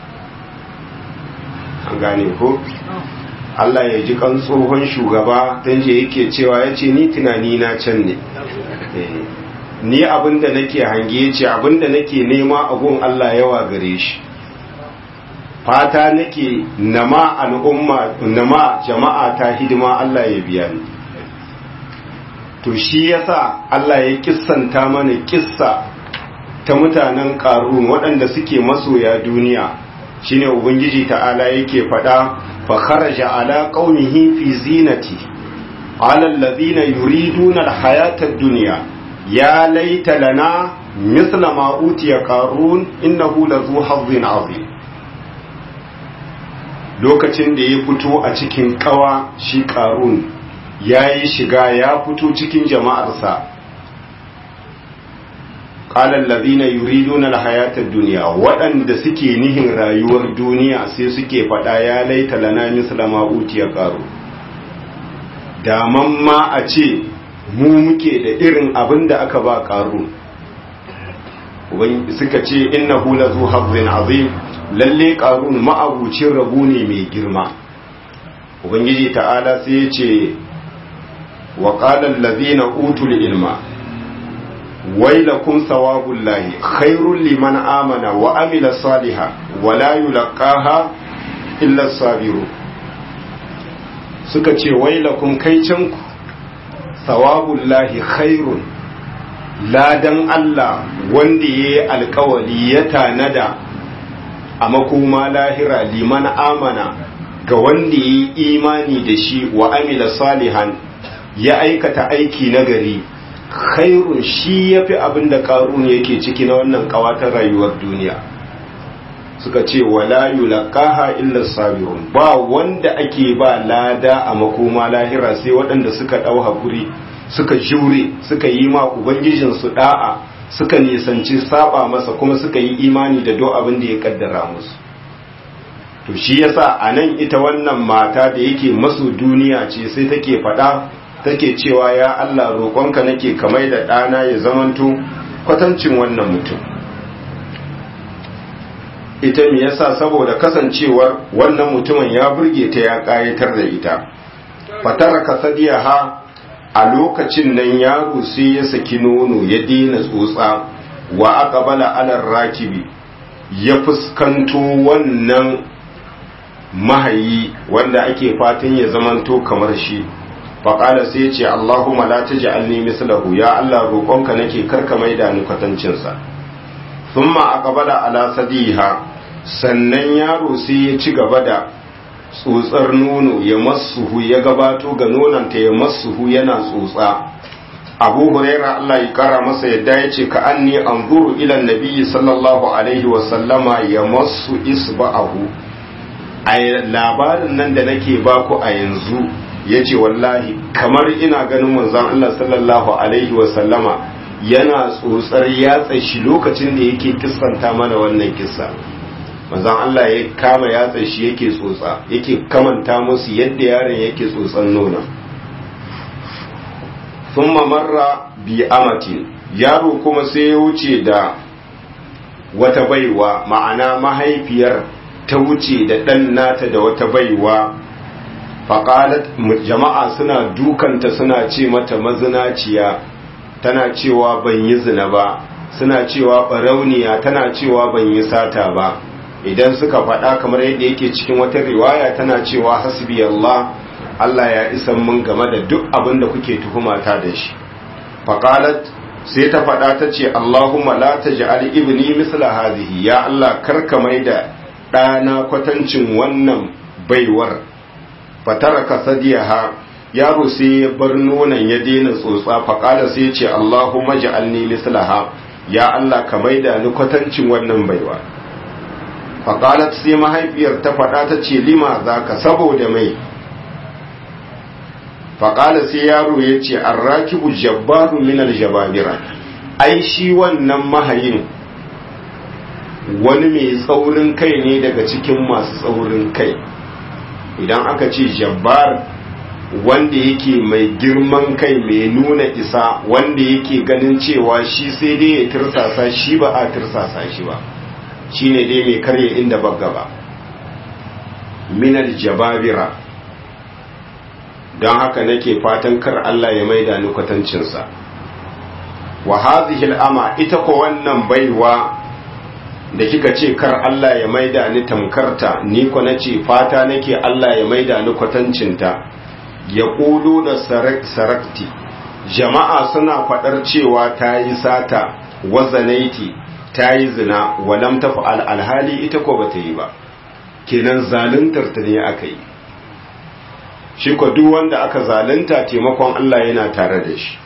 an gane ko Allah ya ji kan tsohon shugaba don je yake cewa ya ce ni tunani na can ne ni abinda nake hange ya ce abinda nake nema gun Allah yawa gare shi fata nake nama al'umma nama jama'a ta hidima Allah ya biya ni to shi yasa Allah ya kissanta mana kissa ta mutanen ƙarun waɗanda suke masoya duniya shine ubangiji ta'ala yake faɗa fa kharaja ala qaumihi fi zinati ala alladhina yuriduna alhayata ad-dunya ya laita lana mithla ma utiya qarun innahu lazu hazzin azim lokacin da ya fito a cikin kawa shi qarun yayi shiga ya fito cikin jama'arsa qala alladhina yuriduna alhayata ad-dunya waɗanda suke nihin rayuwar duniya sai suke faɗa ya laita lana misla ma utiya qaru daman ma a ce mu muke da irin abin da aka ba qaru suka ce innahu lazu hazzin azim lalle qarun ma'abucin rabu ne mai girma ubangiji ta'ala sai ya ce wa qala allazina utul ilma wailakum sawabullahi khairul liman amana wa amila saliha wa la yulqaha illa sabiru suka ce wailakum kaicanku sawabullahi khairun ladan Allah wanda yayi alkawali ya tanada a makoma lahira liman amana ga wanda yayi imani da shi wa amila salihan ya aikata aiki nagari khairun shi ya fi abin da ƙarun yake ciki na wannan ƙawatar rayuwar duniya suka ce wala yulaqaha illa sabirun ba wanda ake ba lada a makoma lahira sai waɗanda suka ɗau hakuri suka jure suka yi ma ubangijin su da'a suka nisanci saba masa kuma suka yi imani da do abin da ya kaddara musu to shi yasa anan ita wannan mata da yake masu duniya ce sai take faɗa take cewa ya Allah roƙonka nake kamar da ɗana ya zamanto kwatancin wannan mutum ita me yasa saboda kasancewar wannan mutumin ya burge ta ya ƙayatar da ita fatara kasadiyaha a lokacin nan yaro sai ya saki nono ya daina tsotsa wa aqbala ala rakibi ya fuskanto wannan mahayi wanda ake fatan ya zamanto kamar shi faƙala sai ce Allahumma la taj'alni mislahu ya Allah roƙonka nake karka maida ni kwatancinsa thumma aqbala ala sadiha sannan yaro sai ya ci gaba da tsotsar nono ya masuhu ya gabato ga nonanta ya masuhu yana tsotsa abu huraira Allah ya kara masa yadda ya ce ka anni anzuru ila nabiyyi sallallahu alaihi wa sallama ya masu isba'ahu a labarin nan da nake baku a yanzu ya ce wallahi kamar ina ganin manzon Allah sallallahu alaihi wa sallama yana tsotsar yatsa shi lokacin da yake kissanta mana wannan kissa manzon Allah ya kama yatsa shi yake tsotsa yake kamanta musu yadda yaron yake tsotsan nonon thumma marra bi amatin yaro kuma sai ya wuce da wata baiwa ma'ana mahaifiyar ta wuce da ɗan nata da wata baiwa faƙalat jama'a suna dukanta suna ce mata mazinaciya tana cewa ban yi zina ba suna cewa ɓarauniya tana cewa ban yi sata ba idan suka faɗa kamar yadda yake cikin wata riwaya tana cewa hasbi Allah Allah ya isan mun game da duk abin da kuke tuhumata da shi faqalat sai ta faɗa ta ce Allahumma la taj'al ibni misla hadhihi ya Allah karka mai da ɗana kwatancin wannan baiwar fataraka sadiyaha yaro sai ya bar nonon ya daina tsotsa faƙala sai ce Allahumma ja'alni mislaha ya Allah ka maida ni kwatancin wannan baiwa faƙalat sai mahaifiyar ta faɗa ta ce lima za ka saboda mai faƙala sai yaro ya ce arrakibu jabbaru min aljababira ai shi wannan mahayin wani mai tsaurin kai ne daga cikin masu tsaurin kai idan aka ce jabbar wanda yake mai girman kai mai nuna isa wanda yake ganin cewa shi sai dai ya tirsasa shi ba a tirsasa shi ba shi ne dai mai karya inda bagga ba minal jababira don haka nake fatan kar Allah ya maida ni kwatancinsa wa hadhihi ama ita ko wannan baiwa da kika ce kar Allah ya maida ni tamkarta ni ko nace fata nake Allah ya maida ni kwatancinta ya ƙudu da sarakti jama'a suna faɗar cewa ta yi sata wazanaiti ta yi zina walam ta fa'al alhali ita ko ba ta yi ba kenan zaluntar ta ne aka yi shi ko duk wanda aka zalunta taimakon Allah yana tare da shi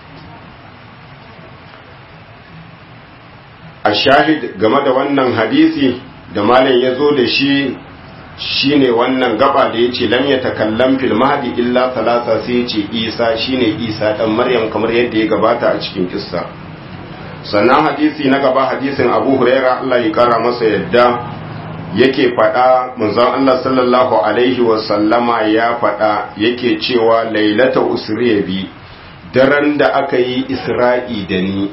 a shahid game da wannan hadisi da malam ya zo da shi shine wannan gaba da ya ce lam ya takallam fil mahdi illa talata sai ya ce isa shine isa dan maryam kamar yadda ya gabata a cikin kissa sannan hadisi na gaba hadisin abu huraira Allah ya kara masa yadda yake faɗa manzon Allah sallallahu alaihi wa sallama ya faɗa yake cewa lailata usriya bi daren da aka yi isra'i da ni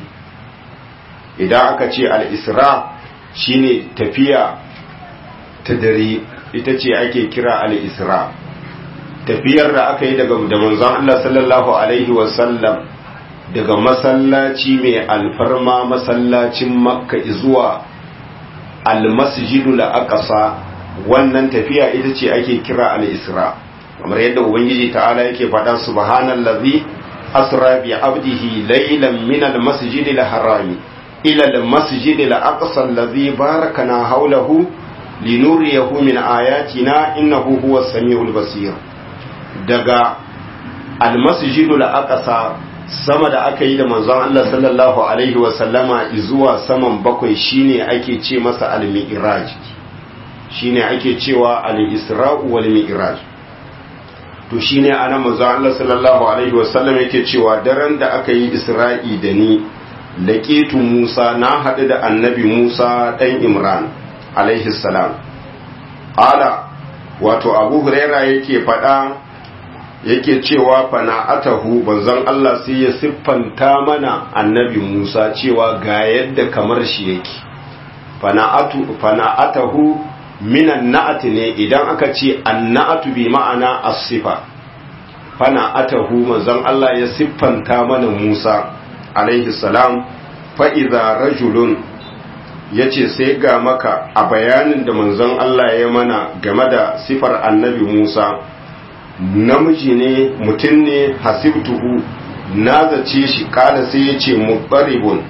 idan aka ce al-isra shine tafiya ta dare ita ce ake kira al-isra tafiyar da aka yi daga da manzon Allah sallallahu alaihi wasallam daga masallaci mai alfarma masallacin makka zuwa al-masjidul aqsa wannan tafiya ita ce ake kira al-isra kamar yadda ubangiji ta'ala yake faɗa subhanallazi asra bi abdihi laylan min al-masjidil harami ila al-masjidil aqsa allazi barakana hawlahu linuriyahu min ayatina innahu huwas samiul basir daga almasjidul aqsa sama da aka yi da manzon Allah sallallahu alaihi wa sallama zuwa saman bakwai shine ake ce masa al-mi'raj shine ake cewa al-isra'u wal mi'raj to shine ana manzon Allah sallallahu alaihi wa sallam yake cewa daren da aka yi isra'i da ni laqitu Musa na haɗu da annabi Musa dan Imran alaihi salam ala wato abu huraira yake faɗa yake cewa fana'atahu banzan Allah sai ya siffanta mana annabi Musa cewa ga yadda kamar shi yake fana'atu fana'atahu minan na'ati ne idan aka ce anna'atu bi ma'ana as-sifa fana'atahu manzon Allah ya siffanta mana Musa alaihi salam fa idza rajulun ya ce sai ga maka a bayanin da manzon Allah ya mana game da sifar annabi Musa namiji ne mutum ne hasibtuhu na zace shi kada sai ya ce mubaribun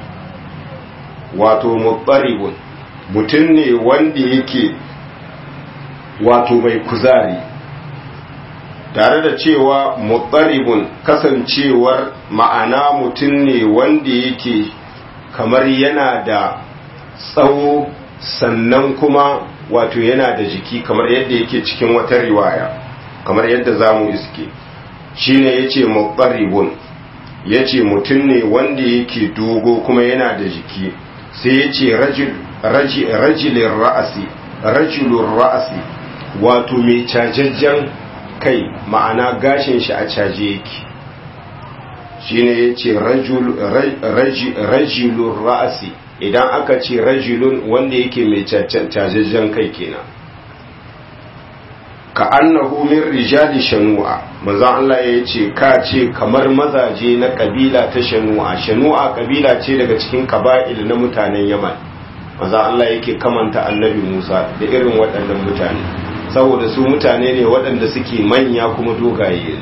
wato mubaribun mutum ne wanda yake wato mai kuzari tare da cewa mubaribun kasancewar ma'ana mutum ne wanda yake kamar yana da tsawo sannan kuma wato yana da jiki kamar yadda yake cikin wata riwaya kamar yadda za mu iske shi ne ya ce muɓaribun ya ce mutum ne wanda yake dogo kuma yana da jiki sai ya ce rajilin ra'asi rajilun ra'asi wato mai cajajjen kai ma'ana gashin shi a caje yake shi ne ya ce rajilun ra'asi idan aka ce rajulun wanda yake mai cajajjen kai kenan ka annahu min rijali shanu'a manzon Allah ya ce ka ce kamar mazaje na kabila ta shanu'a shanu'a kabila ce daga cikin kaba'il na mutanen Yaman maza Allah yake kamanta annabi Musa da irin waɗannan mutane saboda su mutane ne waɗanda suke manya kuma dogaye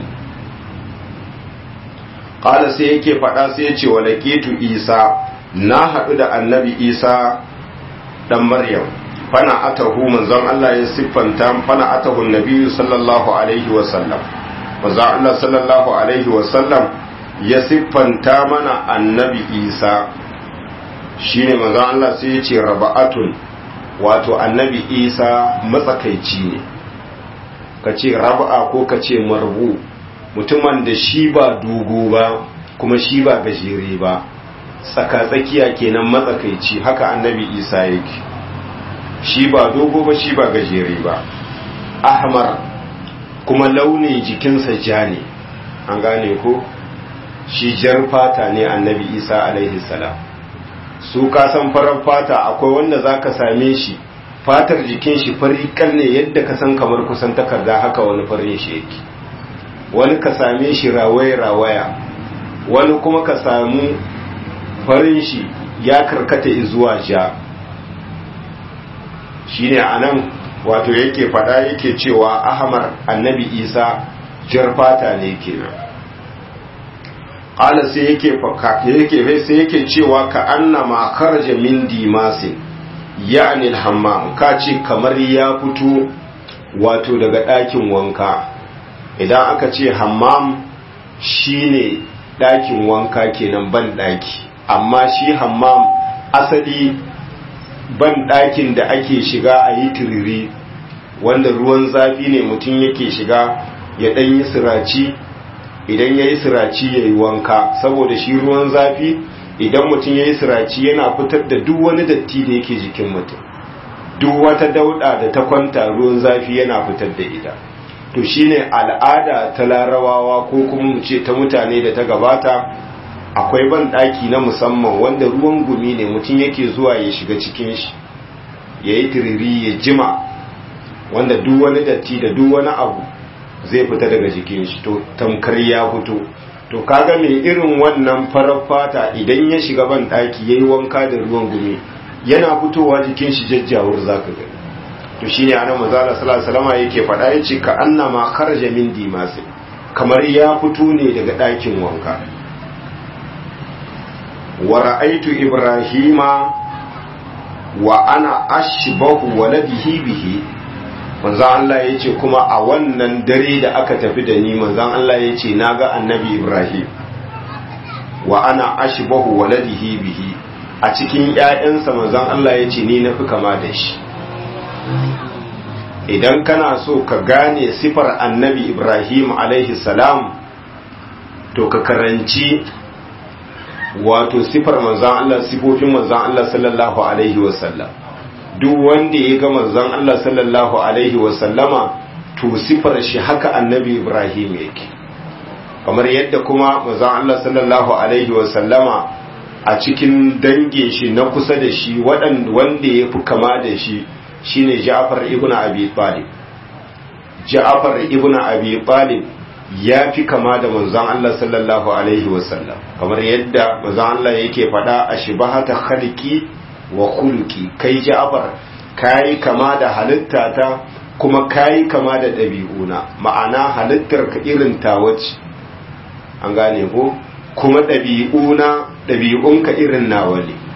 ƙala sai yake faɗa sai ya ce wa laƙetu isa na haɗu da annabi isa ɗan maryam fana atahu manzon Allah ya siffanta fana atahu nabiyu sallallahu alaihi wasallam manzon Allah sallallahu alaihi wasallam ya siffanta mana annabi isa shine manzon Allah sai ya ce raba'atun wato annabi isa matsakaici ne ka ce raba'a ko ka ce marbu mutumin da shi ba dogo ba kuma shi ba gajere ba tsaka-tsakiya kenan matsakaici haka annabi isa yake shi ba dogo ba shi ba gajere ba ahmar kuma launin jikinsa ja ne an gane ko shi jar fata ne annabi isa alaihi salam su kasan farar fata akwai wanda za ka same shi fatar jikin shi fari ne yadda ka san kamar kusan takarda haka wani farin shi yake wani ka same shi rawaya-rawaya wani kuma ka samu farin shi ya karkata zuwa ja shine anan wato yake fada yake cewa ahmar annabi isa jar fata ne kenan qala sai yake yake sai yake cewa ka annama kharaja min dimasin ya'ni al-hammam ka ce kamar ya fito wato daga ɗakin wanka idan aka ce hammam shine ɗakin wanka kenan ban ɗaki amma shi hammam asali ban ɗakin da ake shiga a yi turiri wanda ruwan zafi ne mutum yake shiga ya ɗan yi siraci idan ya yi siraci ya yi wanka saboda shi ruwan zafi idan mutum ya yi siraci yana fitar da duk wani datti da yake jikin mutum duk wata dauɗa da ta kwanta ruwan zafi yana fitar da ita to shine al'ada ta larabawa ko kuma mu ce ta mutane da ta gabata akwai ban ɗaki na musamman wanda ruwan gumi ne mutum yake zuwa ya shiga cikin shi ya yi tiriri ya jima wanda duk wani datti da duk wani abu zai fita daga jikin shi to tamkar ya fito to kaga mai irin wannan farar fata idan ya shiga ban ɗaki ya yi wanka da ruwan gumi yana fitowa jikin shi jajjawur zaka gani to shine anan manzo Allah sallallahu alaihi wasallam yake faɗa yace ka annama kharaja min dimasi kamar ya fito ne daga ɗakin wanka wa ra'aytu ibrahima wa ana ashbahu waladihi bihi manzo Allah yace kuma a wannan dare da aka tafi da ni manzo Allah yace naga annabi ibrahim wa ana ashbahu waladihi bihi a cikin ƴaƴansa manzo Allah yace ni nafi kama da shi idan kana so ka gane sifar annabi ibrahim alaihi salam to ka karanci wato sifar manzan Allah sifofin manzan Allah sallallahu alaihi wasallam duk wanda ya ga manzan Allah sallallahu alaihi wasallama to sifar shi haka annabi ibrahim yake kamar yadda kuma manzan Allah sallallahu alaihi wasallama a cikin dangin shi na kusa da shi wanda ya fi kama da shi shine Ja'far ibn Abi Talib Ja'far ibn Abi Talib ya fi kama da manzon Allah sallallahu alaihi wasallam kamar yadda manzon Allah yake faɗa a shibahata khalqi wa khuluqi kai Ja'far kai kama da halitta ta kuma kai kama da ɗabi'una ma'ana halittar ka irin ta wace an gane ko kuma ɗabi'una ɗabi'unka irin nawa ne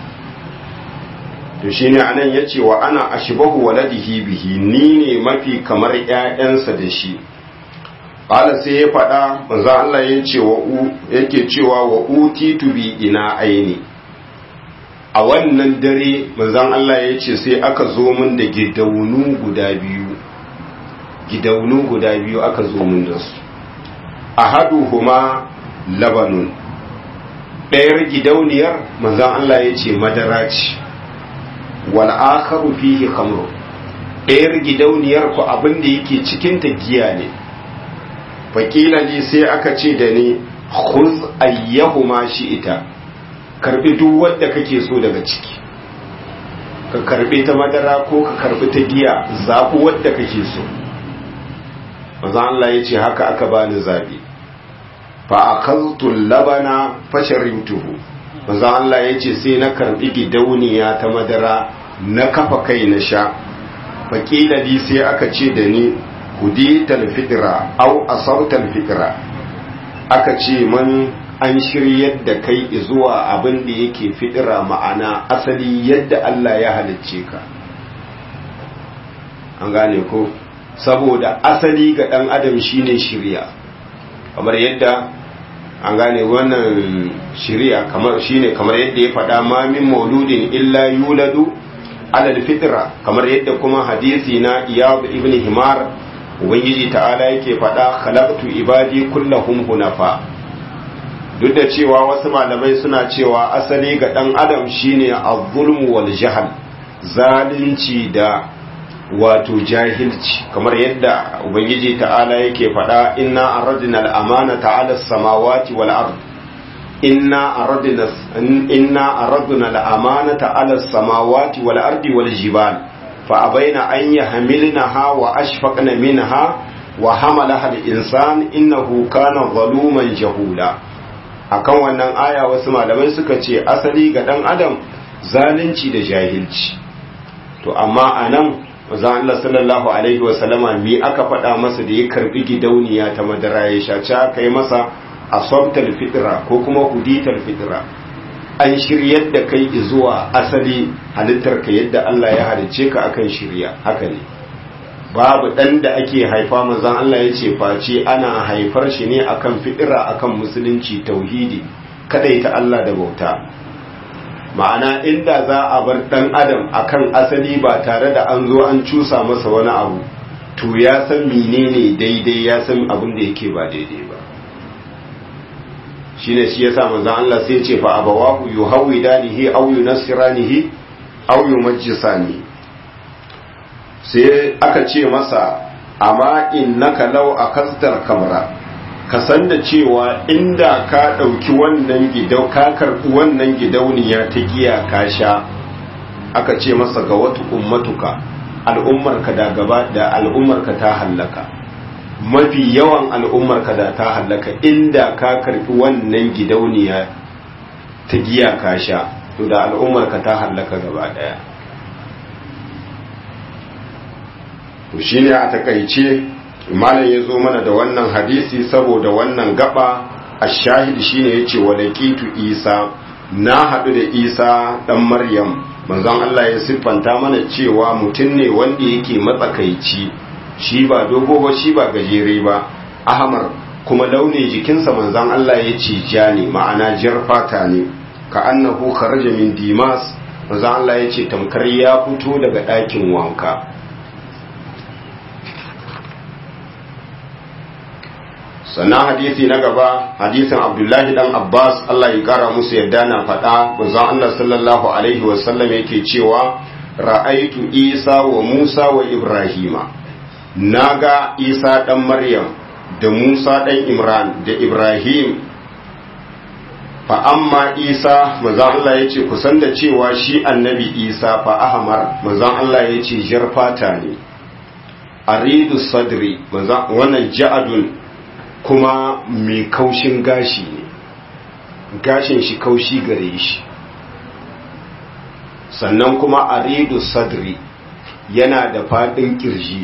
to shine anan yace wa ana ashbahu waladihi bihi ni ne mafi kamar ƴaƴansa da shi qala sai ya faɗa manzo Allah yace wa u yake cewa wa utitu bi ina aini a wannan dare manzon Allah yace sai aka zo min da gidaunu guda biyu gidaunu guda biyu aka zo min da su ahaduhuma labanun ɗayar gidauniyar manzon Allah yace madara ce wal akharu fihi khamru ɗayar gidauniyar ku abin da yake cikin ta giya ne fakila ne sai aka ce da ni khuz ayyahuma ita karbi duk wanda kake so daga ciki ka karbe ta madara ko ka karbi ta giya zabu wanda kake so manzo Allah ya ce haka aka bani zabi fa akhadtu labana fasharibtuhu manzon Allah ya ce sai na karbi gidauniya ta madara na kafa kai na sha faƙila di sai aka ce da ni hudital fitra au asautal fitra aka ce man an shiryar da kai zuwa abin da yake fitira ma'ana asali yadda Allah ya halicce ka an gane ko saboda asali ga ɗan adam shine shirya kamar yadda an gane wannan shirya kamar shine kamar yadda ya faɗa ma min mauludin illa yuladu alal fitra kamar yadda kuma hadisi na iyad ibn himar ubangiji ta'ala yake faɗa khalaqtu ibadi kullahum hunafa duk da cewa wasu malamai suna cewa asali ga ɗan adam shine az-zulmu wal jahl zalunci da wato jahilci kamar yadda ubangiji ta'ala yake faɗa inna aradna al-amanata 'ala as-samawati wal ard inna aradna inna aradna al-amanata 'ala as-samawati wal ardi wal jibal fa abaina an yahmilnaha wa ashfaqna minha wa hamalaha al-insan innahu kana zaluman jahula akan wannan aya wasu malamai suka ce asali ga dan adam zalunci da jahilci to amma anan manzon Allah sallallahu alaihi wa sallama mi aka faɗa masa da ya karbi gidauniya ta madara ya sha ci aka yi masa asabtal fitra ko kuma hudital fitra an shiryar da kai zuwa asali halittar ka yadda Allah ya halicce ka akan shirya haka ne babu dan da ake haifa manzon Allah ya ce face ana haifar shi ne akan fitira akan musulunci tauhidi kadaita Allah da bauta ma'ana inda za a bar dan adam akan asali ba tare da an zo an cusa masa wani abu to ya san menene daidai ya san abin da yake ba daidai ba shine shi yasa manzon Allah sai ya ce fa abawahu yuhawidanihi aw yunassiranihi aw yumajjisani sai aka ce masa amma innaka law akastar kamra ka san da cewa inda ka ɗauki wannan gidau ka karɓi wannan gidauniya ta giya ka sha aka ce masa ga wata ummatuka al'ummarka da gaba da al'ummarka ta hallaka mafi yawan al'ummarka da ta hallaka inda ka karɓi wannan gidauniya ta giya ka sha to da al'ummarka ta hallaka gaba ɗaya to shine a takaice malam ya zo mana da wannan hadisi saboda wannan gaba a shahid shine yace walakitu isa na haɗu da isa ɗan maryam manzon Allah ya siffanta mana cewa mutum ne wanda yake matsakaici shi ba dogo ba shi ba gajere ba ahmar kuma launin jikinsa manzon Allah ya ce ja ne ma'ana jar fata ne ka annahu kharaja min dimas manzon Allah ya ce tamkar ya fito daga ɗakin wanka sannan hadisi na gaba hadisin abdullahi dan abbas allah ya kara musu yadda na faɗa manzon allah sallallahu alaihi wasallam yake cewa ra'aitu isa wa musa wa ibrahima naga isa dan maryam da musa dan imran da ibrahim fa amma isa manzon allah ya ce kusan da cewa shi annabi isa fa ahmar manzon allah ya ce jar fata ne aridu sadri wannan ja'adun kuma mai kaushin gashi ne gashin shi kaushi gare shi sannan kuma aridu sadri yana da fadin kirji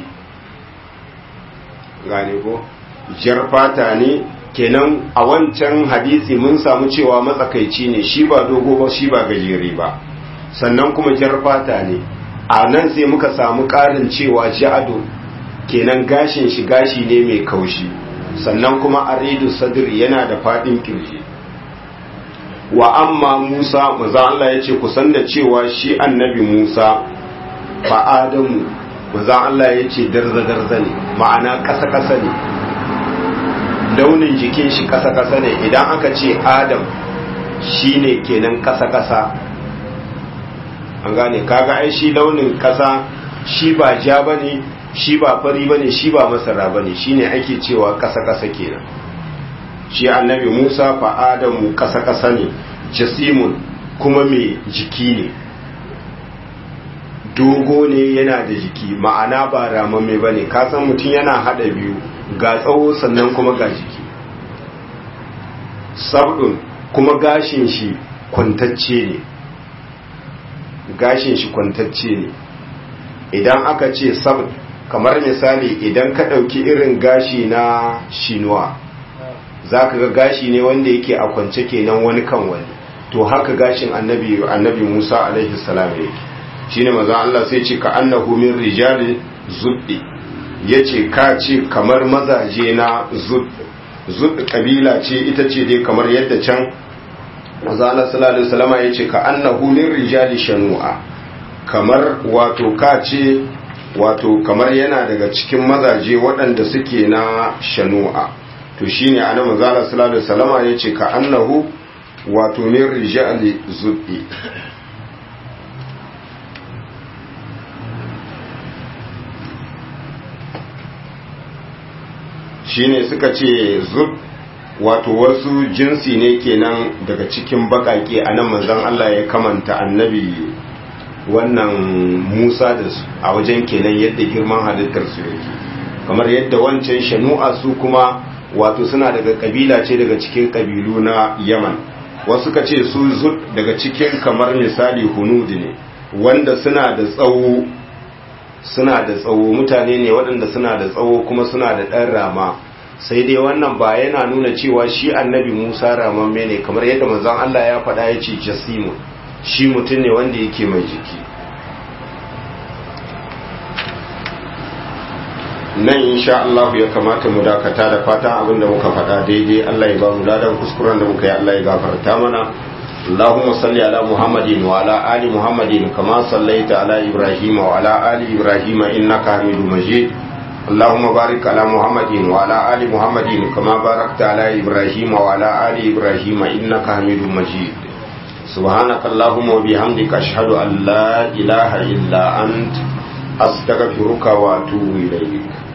gane ko jar fata ne kenan a wancan hadisi mun samu cewa matsakaici ne shi ba dogo ba shi ba gajere ba sannan kuma jar fata ne a nan sai muka samu ƙarin cewa ja'adu kenan gashin shi gashi ne mai kaushi sannan kuma aridu sadri yana da fadin kirji wa amma Musa maza Allah ya ce kusan da cewa shi annabi Musa fa Adamu maza Allah ya ce darza-darza ne ma'ana ƙasa-ƙasa ne launin jikin shi ƙasa-ƙasa ne idan aka ce Adam shi ne kenan ƙasa-ƙasa an gane kaga ai shi launin ƙasa shi ba ja ba ne shi ba fari ba ne shi ba masara ba ne shi ne ake cewa ƙasa-ƙasa kenan shi annabi musa fa adamu ƙasa-ƙasa ne jasimun kuma mai jiki ne dogo ne yana da jiki ma'ana ba ramamme ba ne kasan mutum yana haɗa biyu ga tsawo sannan kuma ga jiki sabdun kuma gashin shi kwantacce ne gashin shi kwantacce ne idan aka ce sabt kamar misali idan ka ɗauki irin gashi na shinuwa za ka ga gashi ne wanda yake a kwance kenan wani kan wani to haka gashin annabi annabi musa alaihi salam yake shine maza Allah sai ce ka annahu min rijali zuddi yace ka ce kamar mazaje na zudd zudd kabila ce ita ce dai kamar yadda can maza Allah sallallahu alaihi wasallama yace ka annahu min rijali shanu'a kamar wato ka ce wato kamar yana daga cikin mazaje waɗanda suke na shanu'a to shine ana maza Allah sallallahu alaihi wasallama yace ka annahu wato min rijali zuddi shine suka ce zub wato wasu jinsi ne kenan daga cikin bakake a nan manzon Allah ya kamanta annabi wannan Musa da su a wajen kenan yadda girman halittar su yake kamar yadda wancan shanu'a su kuma wato suna daga kabila ce daga cikin kabilu na Yaman wasu ka ce su zub daga cikin kamar misali hunud ne wanda suna da tsawo suna da tsawo mutane ne waɗanda suna da tsawo kuma suna da ɗan rama sai dai wannan ba yana nuna cewa shi annabi musa ramamme ne kamar yadda manzon allah ya faɗa ya ce jasimu shi mutum ne wanda yake mai jiki nan insha Allah ya kamata mu dakata da fatan abin da muka faɗa daidai Allah ya ba mu ladan kuskuren da muka yi Allah ya gafarta mana اللهم صل على محمد وعلى آل محمد كما صليت على إبراهيم وعلى آل إبراهيم إنك حميد مجيد اللهم بارك على محمد وعلى آل محمد كما باركت على إبراهيم وعلى آل إبراهيم إنك حميد مجيد سبحانك اللهم وبحمدك أشهد أن لا إله إلا أنت أستغفرك وأتوب إليك